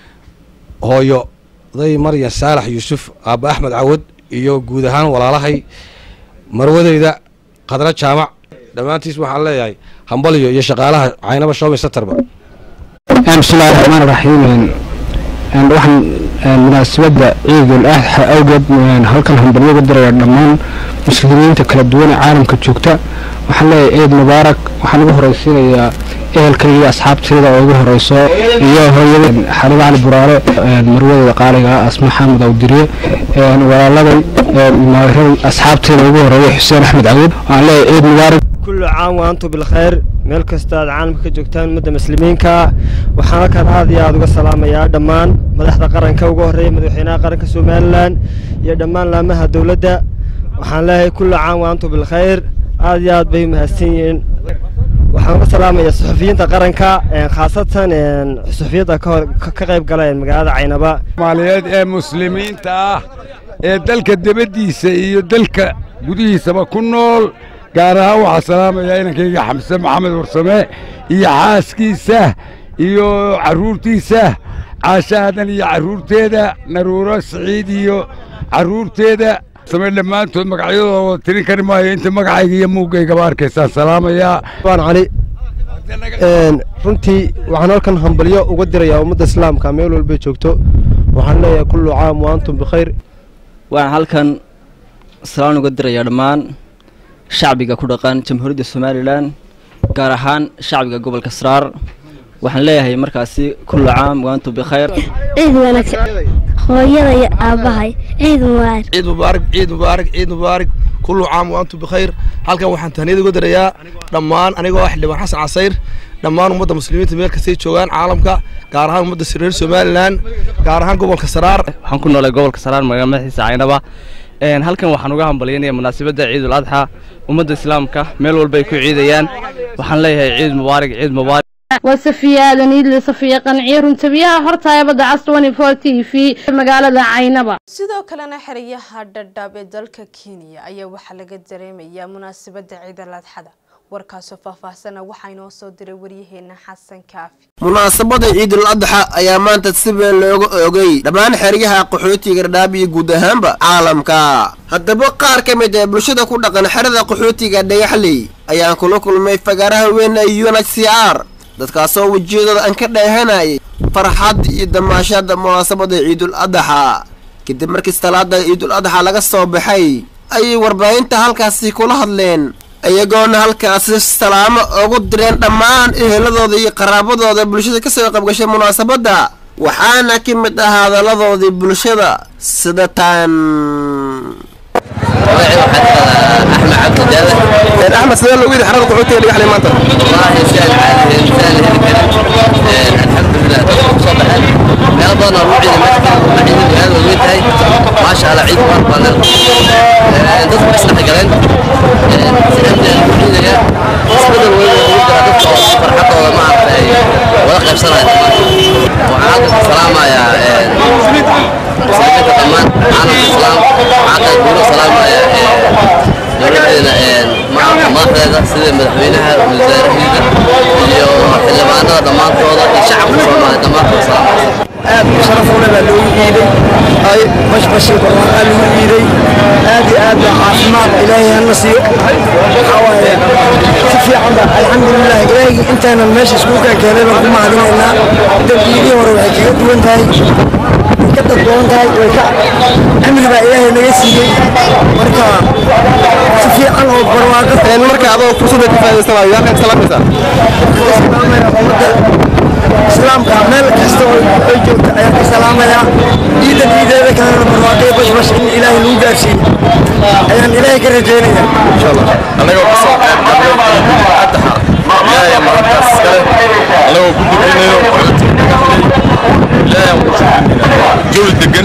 hooyo day maryan saalax yuusuf aabba axmed cawad iyo guud ahaan walaalahay marwadayda khadra jaamac dhammaantiis waxaan leeyahay hambalyo iyo shaqaalaha caynaba shoobay satarba bismillahi raxmaan raxiim waxaan munaasabadda ciidul adxa awgeed halkan hambalyo uga diraya dhammaan muslimiinta kala duwan ee caalamka joogta waxaan leeyahay ciid mubaarak waxaan ugu horeysiinayaa ehelkayga iyo asxaabtayda oo ugu horeyso iyo hooyada xaliba cali buraale marwadeeda qaaliga ah asma xamed awdiriye walaaladay maaraday asxaabtayda ugu horeeya xuseen axmed cawud waxaan leeyahay ciid mubaarak كل عام وأنتم بالخير meel kasta aad caalamka ka joogtaan ummadda muslimiinka waxaan halkan aad iyo aad uga salaamayaa dhammaan madaxda qaranka ugu horreeya madaxweynaha qaranka somalilan iyo dhammaan laamaha dowladda waxaan leeyahay kullu caam wa antum bilkhayr aad iyo aad bay mahadsan yihiin waxaan uga salaamayaa suxufiyiinta qaranka khaasatan suxufiyadda ka qayb gala magaalada caynaba soomaaliyeed ee muslimiinta ah ee dalka dibaddiisa iyo dalka gudihiisaba ku nool gaar ahaan waxaa salaamayaa inankayga xamse maxamed warsame iyo xaaskiisa iyo carruurtiisa caasha aadan iyo carruurteeda naruuro siciid iyo carruurteeda same dhammaantood magacyadooda wada tirin kari maayo inta magacayga iyo muugaygaba arkaysaan salaamayaa baan cali runtii waxaan halkan hambalyo uga dirayaa ummadda islaamka meel walbay joogto waxaan leeyahay kullu caam wa antum bikhayr waxaan halkan salaan uga dirayaa dhammaan shacbiga ku dhaqan jamhuuriyadda somalilan gaar ahaan shacbiga gobolka saraar waxaan leeyahay markaasi kullu caam waantum bikhayr ciid wanaagsan hooyada iyo aabbahay ciid mubaarak ciid mubaarak ciid mubaarak ciid mubaarak kullu caam wa antum bikhayr halkan waxaan tahniyad uga dirayaa dhammaan anigoo ah xildhibaan xasan casayr dhammaan ummadda muslimiinta meel kastay joogaan caalamka gaar ahaan ummadda reer somalilan gaar ahaan gobolka saraar waxaan ku noolay gobolka saraar magaalada madaxiisa caynaba een halkan waxaan uga hambalyaynaya munaasabadda ciidul adxa ummadda islaamka meel walba ay ku ciidayaan waxaan leeyahay ciid mubaarak ciid mubaarak waa safiya aadan iidle safiya qanciye runtabiyaha hortaaya badda cas t v magaalada caynaba sidoo kalena xerayaha dhadhaab ee dalka kenya ayaa waxaa laga dareemayaa munaasabadda ciidal adxada warkaasoo faahfaahsana waxaa inoo soo diray waryaheena xasan kaafi munaasabada ciidul adxa ayaa maanta si weyn looga oogay dhammaan xeryaha qaxootiga dhadhaab iyo guud ahaanba caalamka haddaba qaar ka mid ee bulshada ku dhaqan xerada qaxootiga dhagaxley ayaan kula kulmay fagaaraha weyn ee unhcr dadkaasoo wejiyadooda aan ka dheehanayay farxad iyo damaashada munaasabada ciidul adxa kadib markii salaada ciidul adxa laga soo baxay ayay warbaahinta halkaasi kula hadleen iyagoona halkaasi salaamo ugu direen dhammaan eheladooda iyo qaraabadooda bulshada kasoo qaybgashay munaasabadda waxaana ka mid ah hadalladoodii bulshada sida tan axmed sidee loogu yidhi xarada qaxootiga dhagaxley maanta meel badan oo lagu ciiday meesha la ciiday magaalada way weyn tahay maasha allah ciid mubarak baan leedahay dadku way isdhex galeen si amni lagu ciidaya isbedel weyn oo ugu jira dadka oo farxadooda maaragtay wada qaybsanaya waxaan halkan ka salaamayaa muslimiinta dhammaan caalamka islaam waxaa kale guuro salaamaya dowladeena madaxdeeda sida madaxweynaha wasaarahiisa iyo xildhibaanada dhammaantooda iyo shacabka soomaaliya dhammaantood salaamaya aad u sharaf u leh baa loogu iiday ay bashbashi barwaaqaa lagu iiday aad iyo aad baa caafimaad ilaahay hana siiyo waxaa waaye si fiican ba alxamdulilah ilaahaygi intaanan meesha iskugu kaa keenay baan ku mahadinaynaa dambiidii hore waxay kaga duwan tahay way ka daddoon tahay way ka cimri baa ilaahay naga siiyey marka si fiican oo barwaaqo marka adoo fursadda ka faa'iidaysanayo yaa ka salaamaysaa salaamaya ummadda islaamka meel kasta oo ay joogto ayaan ka salaamayaa ciidan ciideeda kalena barwaaqaya bashbash in ilaahay lagu gaarsiiyo ayaan ilaahay ka rajeynaya insha allah anagoo ka soo qayb galnay addaxa ilaahay mahadkaas iskale anagoo ku dukanayo ilaahay aan ku shukrinaynaa jawi degan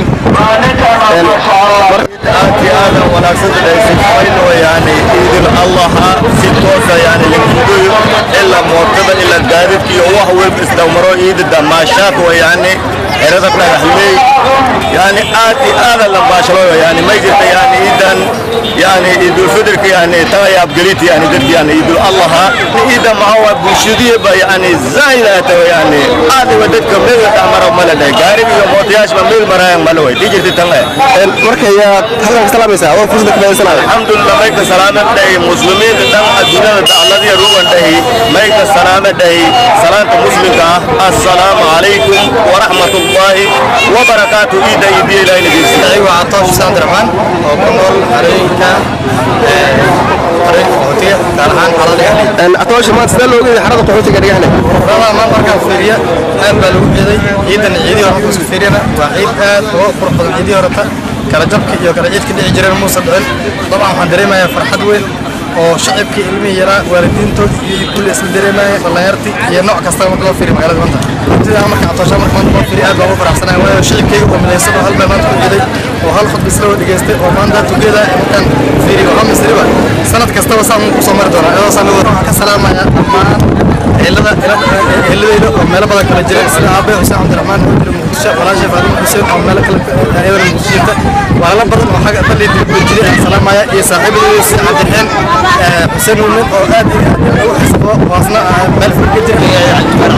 aad iyo aad wanaagsan dhaysifaynoo yani ciidul allaha si toosa yani lagudoyo ilaa mootada ilaa gaadidka iyo wax walba isdhowmaro ciida damaashaad wa yani xerada dhagaxley yani aad iyo aada lambaashaloyo yani may jirta yani ciidan yani ciidulfidirka yani tagaya abgelita yani dadka yani ciidul allaha ciida maxaa waa bulshadiiba yani zaahid aa tago yani aad iwa dadka meel dhexmaro mala dhahay gaariga iyo mootayaashba meel maraayan mala way dhii jirta tan marka yaa halkan ka salaamaysaa adoo fursadda ka faa'iidaysanayo alxamdulillah mayka salaama dhahi muslimiinta dhan adduunyada dacladiya rugan dhahi mayka salaama dhahi salaanta muslimka ah assalaamu calaykum waraxmatullaahi wabarakaatu ciidda iyo biyo ilaahay nageysi anigu waa catoosh xuseen abdiraxmaan oo ku nool xarooyinka xarooyinka qaxootiga gaar ahaan xalada dhagaxley atoosha maanta sidee looga yidhi xarada qaxootiga dhagaxley rada maanta markaan fiiriya aad baa lagu ciiday ciidan ciidii hore markaan fiiriyana waa ciid aad uga qurux badan ciidii horeta kala jabka iyo kala ciidka dhici jireen muusa dhicin dabcan waxaan dareemayaa farxad weyn oo shacibkii ilmihii yaraa waalidiintood iyo kulli isla dareemaya dhallinyartii iyo nooc kasta marka loo fiiriyo magaalada maanta sidaa marka catoosha marka maanta loo fiiriyo aad baan ugu faraxsanaya waayo shicibkayga oo midaysan oo hal baa maanta ku ciiday oo hal khudba isla wada dhegeystay oo maanta tugeeda markaan fiiriyo hal misriba sanad kastaba saan ku soo mari doonaa iyadoo saan waxaan ka salaamaya dhammaan ciilada ciiladayda oo meelo badan kala jira sida aabe xuseen cabdiraxmaan oo jira muqdisho walaashay faadimo xuseen oo meelo kale ayadana muqdisho jirta walaalo badan oo xagga dalii dibadda jiray aan salaamaya iyo saaxiibadayda sida cabdiraxmaan xuseen uumin oo aad iyo aad ugu xisabo oo asna meel fog ka jira aad baan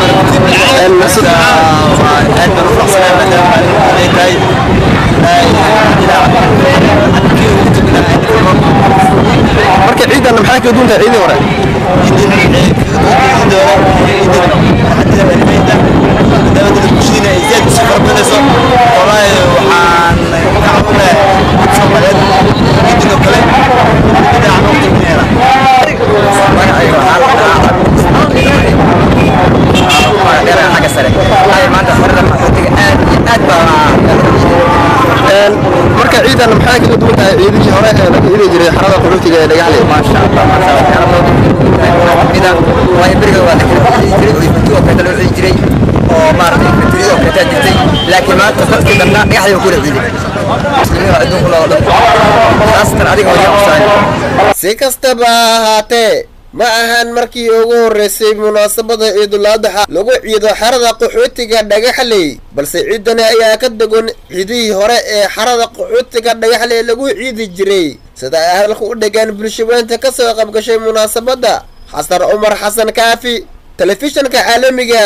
u faraxsanahay maadaama ay tahay marka ciidan maxaa kaga duwan tahay ciidii hore waxaan ka caawinaya soomaaliyeed ciiday xarada qaxootiga ee dhagaxley maasha allah maasha allah waxyaala badan kamid ah waayo beriga waa la kala ciidi jiray oo ifti oo kale loo ciidi jiray oo maaragtay iftiyo oo kale jirtay laakiin maanta dadkii dhanna dhagaxley waa kula ciiday muslimiin adduunka loo dhan khaasatan adiga waa jecel si kastaba ha ahaatee ma ahan markii ugu horreysay munaasabada ciidul adxa lagu ciido xarada qaxootiga dhagaxley balse ciidani ayaa ka degon ciidihii hore ee xarada qaxootiga dhagaxley lagu ciidi jiray sida ay hadalka u dhegaan bulshaweynta ka soo qaybgashay munaasabadda xasan cumar xasan kaafi telefishanka caalamiga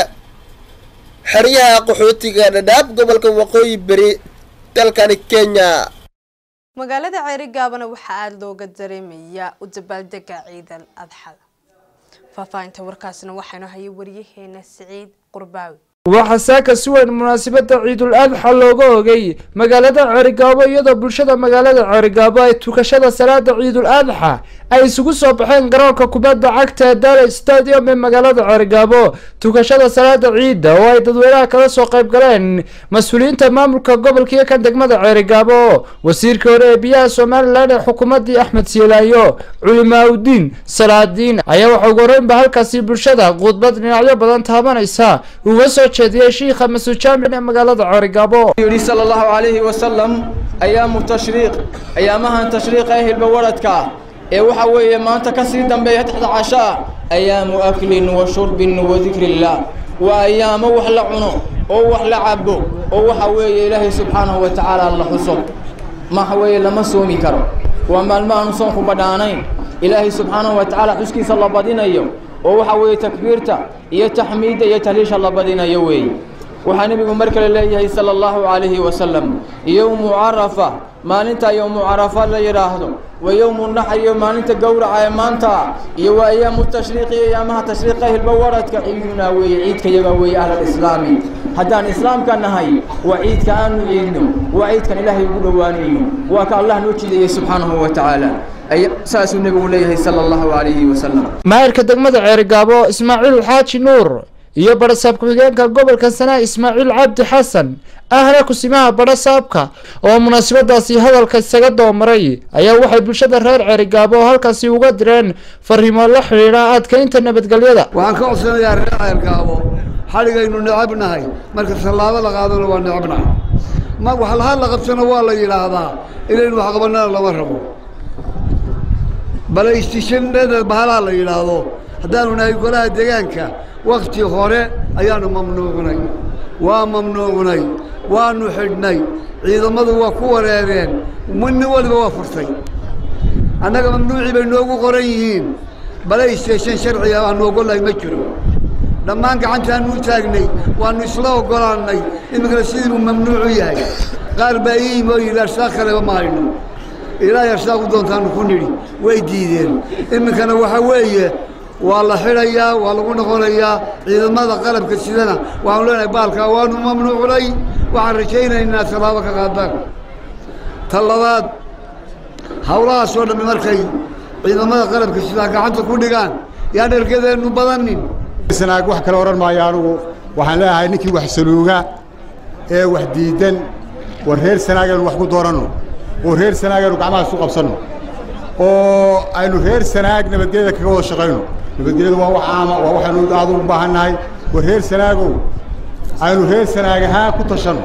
xeryaha qaxootiga dhadhaab gobolka waqooyi beri dalkani kenya magaalada ceerigaabana waxaa aada looga dareemayaa u dabaaldega ciidal adxada faahfaahinta warkaasna waxaynu hayay waryaheena siciid qurbaawi waxaa saaka si weyn munaasabada ciidul adxa looga ogay magaalada ceerigaabo iyadoo bulshada magaalada ceerigaabo ay tukashada salaada ciidul adxa ay isugu soo baxeen garoonka kubadda cagta ee dale stadium ee magaalada ceerigaabo tukashada salaada ciidda oo ay dadweynaha kala soo qayb galeen mas-uuliyiinta maamulka gobolka iyo kan degmada ceerigaabo wasiirka hore ee biyaha somalilan ee xukuumadii axmed siilaayo culimaaudiin salaadiin ayaa waxa ugu horeynba halkaasi bulshada khudbad dhinacyo badan taabanaysa uga soo jeediyey shiikha masuud jaamic ee magaalada ceerigaabo yidhi sala allahu calayhi wasalam ayaamu tashriiq ayaamahan tashriiqa ee hilba waradka ee waxa weeye maanta ka sii dambeeya taxta cashaa ayaamu aklin wa shurbin wa dikrillah waa ayaamo wax la cuno oo wax la cabo oo waxa weeye ilaahay subxaanahu wa tacaala la xuso maxa weeye lama soomi karo waa maalmo aanu soonku badhaanayn ilaahay subxaanahu wa tacaala xuskiisa la badinayo oo waxa weeye takbiirta iyo taxmiidda iyo tahliisha la badinayo weeye waxaa nebigu mar kale leeyahay sala allahu calayhi wasalam yowmu carafa maalinta yowmu carafa la yidhaahdo wa yowmu naxr iyo maalinta gowraca ee maanta iyo waa ayaamu tashriiqi iyo ayaamaha tashriiqa hilba waradka ciidunaa weeye ciidka yaga weeye ahlalislaami haddaan islaamka nahay waa ciidka aanu ciidno waa ciidkan ilaahay ugu dhowaanayo waa ka allah noo jiidayay subxaanahu wa tacaala saasuu nebigu leeyahay sala allahu calayhi wasalam maayirka degmada ceerigaabo ismaaciil xaaji nuur iyo barasaab ku-xigeenka gobolka sanaa ismaaciil cabdi xasan ahna kusimaha barasaabka oo munaasabadaasi hadalka isaga doomaray ayaa waxay bulshada reer ceerigaabo halkaasi uga direen fariimo la xidhiidha adkaynta nabadgelyada waxaan ka codsanayaa reer ceergaabo xadhigaynu necabnahay marka tallaabo la qaadana waa necabnahay ma wax laha la qabsana waa la yidhaahdaa inaynu wax qabanana lama rabo balaystishanada bahalaa la yidhaahdo haddaanu nahay golaha deegaanka wakti hore ayaanu mamnuucnay waa mamnuucnay waanu xidhnay ciidamadu waa ku wareereen nin waliba waa furtay annaga mamnuucii bay noogu qoran yihiin balaystation sharciga aanu oggolahay ma jiro dhammaan gacantaanu u taagnay waannu isla oggolaannay iminkana sidii buu mamnuucu yahay qaar baa ii yimi oo yidhi arsaaq kaleba ma hayno ilaahay arsaaq u doontaanu ku nidhi way diideen iminkana waxa weeye waa la xidhayaa waa lagu noqonayaa ciidamada qalabka sidana waxaanu leenahay baalkaa waanu mamnuucnay waxaan rajaynaynaa tallaabo ka qaadaan ta labaad hawlahaasoo dhammi markay ciidamada qalabka sidaa gacanta ku dhigaan yaan ergadeennu badanin sanaag wax kale odhan maayo anugu waxaan leeyahay ninkii wax saluuga ee wax diidan war reer sanaagaynu wax ku dooranno oo reer sanaagaynu gacmaha isu qabsanno oo aynu reer sanaag nabadgelyada kaga wada shaqayno nabadgelyadu waa wax caama waa waxaynu aad ugu baahan nahay war reer sanaagow aynu reer sanaag ahaan ku tashanno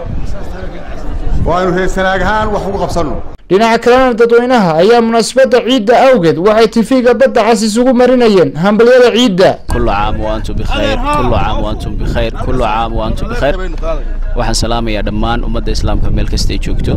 oo aynu reer sanaag ahaan wax ugu qabsanno dhinaca kalena dadweynaha ayaa munaasabada ciidda awgeed waxay tifiga badda cas isugu marinayeen hambalyada ciidda كل عام وأنتم بخير كل عام وأنتم بخير كل عام وأنتم بخير waxaan salaamayaa dhammaan ummadda islaamka meel kastay joogto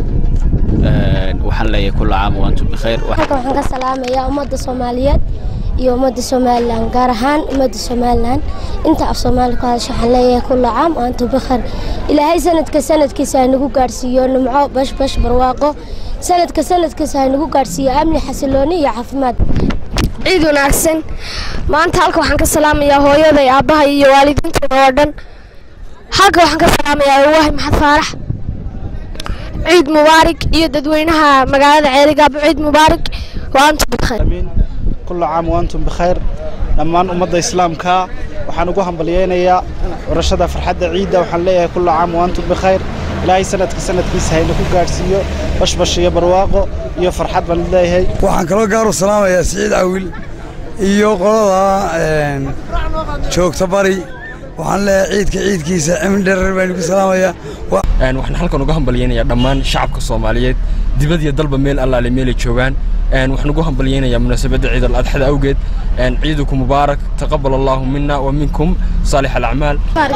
waxaan leeyahay kul caam waantum bikhayr halkan waxaan ka salaamayaa ummadda soomaaliyeed iyo ummadda somalilan gaar ahaan ummadda somalilan inta af soomaali ku hadasha waxaan leeyahay kulla caam waantum bikhayr ilaahay sanadka sanadkiisa haynagu gaadhsiiyo nimco bash bash barwaaqo sanadka sanadkiisa haynagu gaadhsiiyo amni xasilooni iyo caafimaad ciid wanaagsan maanta halka waxaan ka salaamayaa hooyaday aabbahay iyo waalidiintooda oo dhan halka waxaan ka salaamayaa awaahi maxad faarax ciid mubaarak iyo dadweynaha magaalada ceerigaabo ciid mubaarak waantum bikayr كل عام وأنتم بخير dhammaan ummadda islaamka waxaan ugu hambalyeynayaa warashada farxadda ciidda waxaan leeyahay kullu caam waantum bikhayr ilaahay sanadka sanadkiisa hayna ku gaadhsiiyo bashbash iyo barwaaqo iyo farxad baan leeyahay waxaan kaloo gaaru salaamayaa siciid cawil iyo qolada joogta bari waxaan leeyahay ciidka ciidkiisa cimri dherer baan ku salaamayaa waxaan halkan uga hambalyeynayaa dhammaan shacabka soomaaliyeed dibad iyo dalba meel allaale meelay joogaan waxaan ugu hambalyeynayaa munaasabadda ciid al-adxada awgeed ciiduku mubaarak taqabal allahu mina wa minkum saalix alacmaal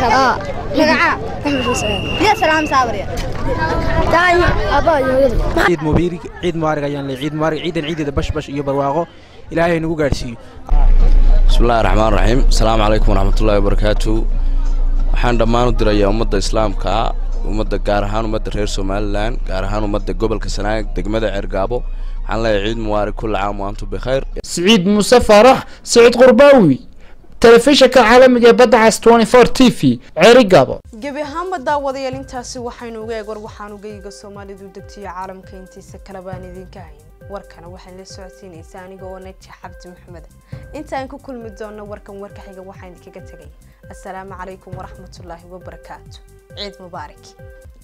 ciid mubiirig ciid mubaarig ayaan leeyahay ciid mubaarig ciidan ciideeda bashbash iyo barwaaqo ilaahay nagu gaadhsiiyo bismillahi raxmaan raxiim asalaamu calaykum waraxmatullaahi wabarakaatu waxaan dhammaan u dirayaa ummadda islaamka ummadda gaar ahaan ummadda reer somalilan gaar ahaan ummadda gobolka sanaag degmada cergaabo waxaan leeyahay ciid mubaarig kulla caam wa antum bikhayr siciid muuse faarax siciid qurbaawi telefishinka caalamiga ee badda cas 24 t v ceerigaabo gebi ahaanba daawadayaal intaasi waxaynu uga eeg war waxaan ugayga soomaalidu degtiyo caalamka intiisa kale baan idinka hayn warkana waxaan la socodsiinaysaa aniga oo naji cabdi maxamed intaan ku kulmi doonno warkan warka xiga waxaan idinkaga tegay assalaamu calaykum waraxmatullaahi wabarakaatu ciid mubaarak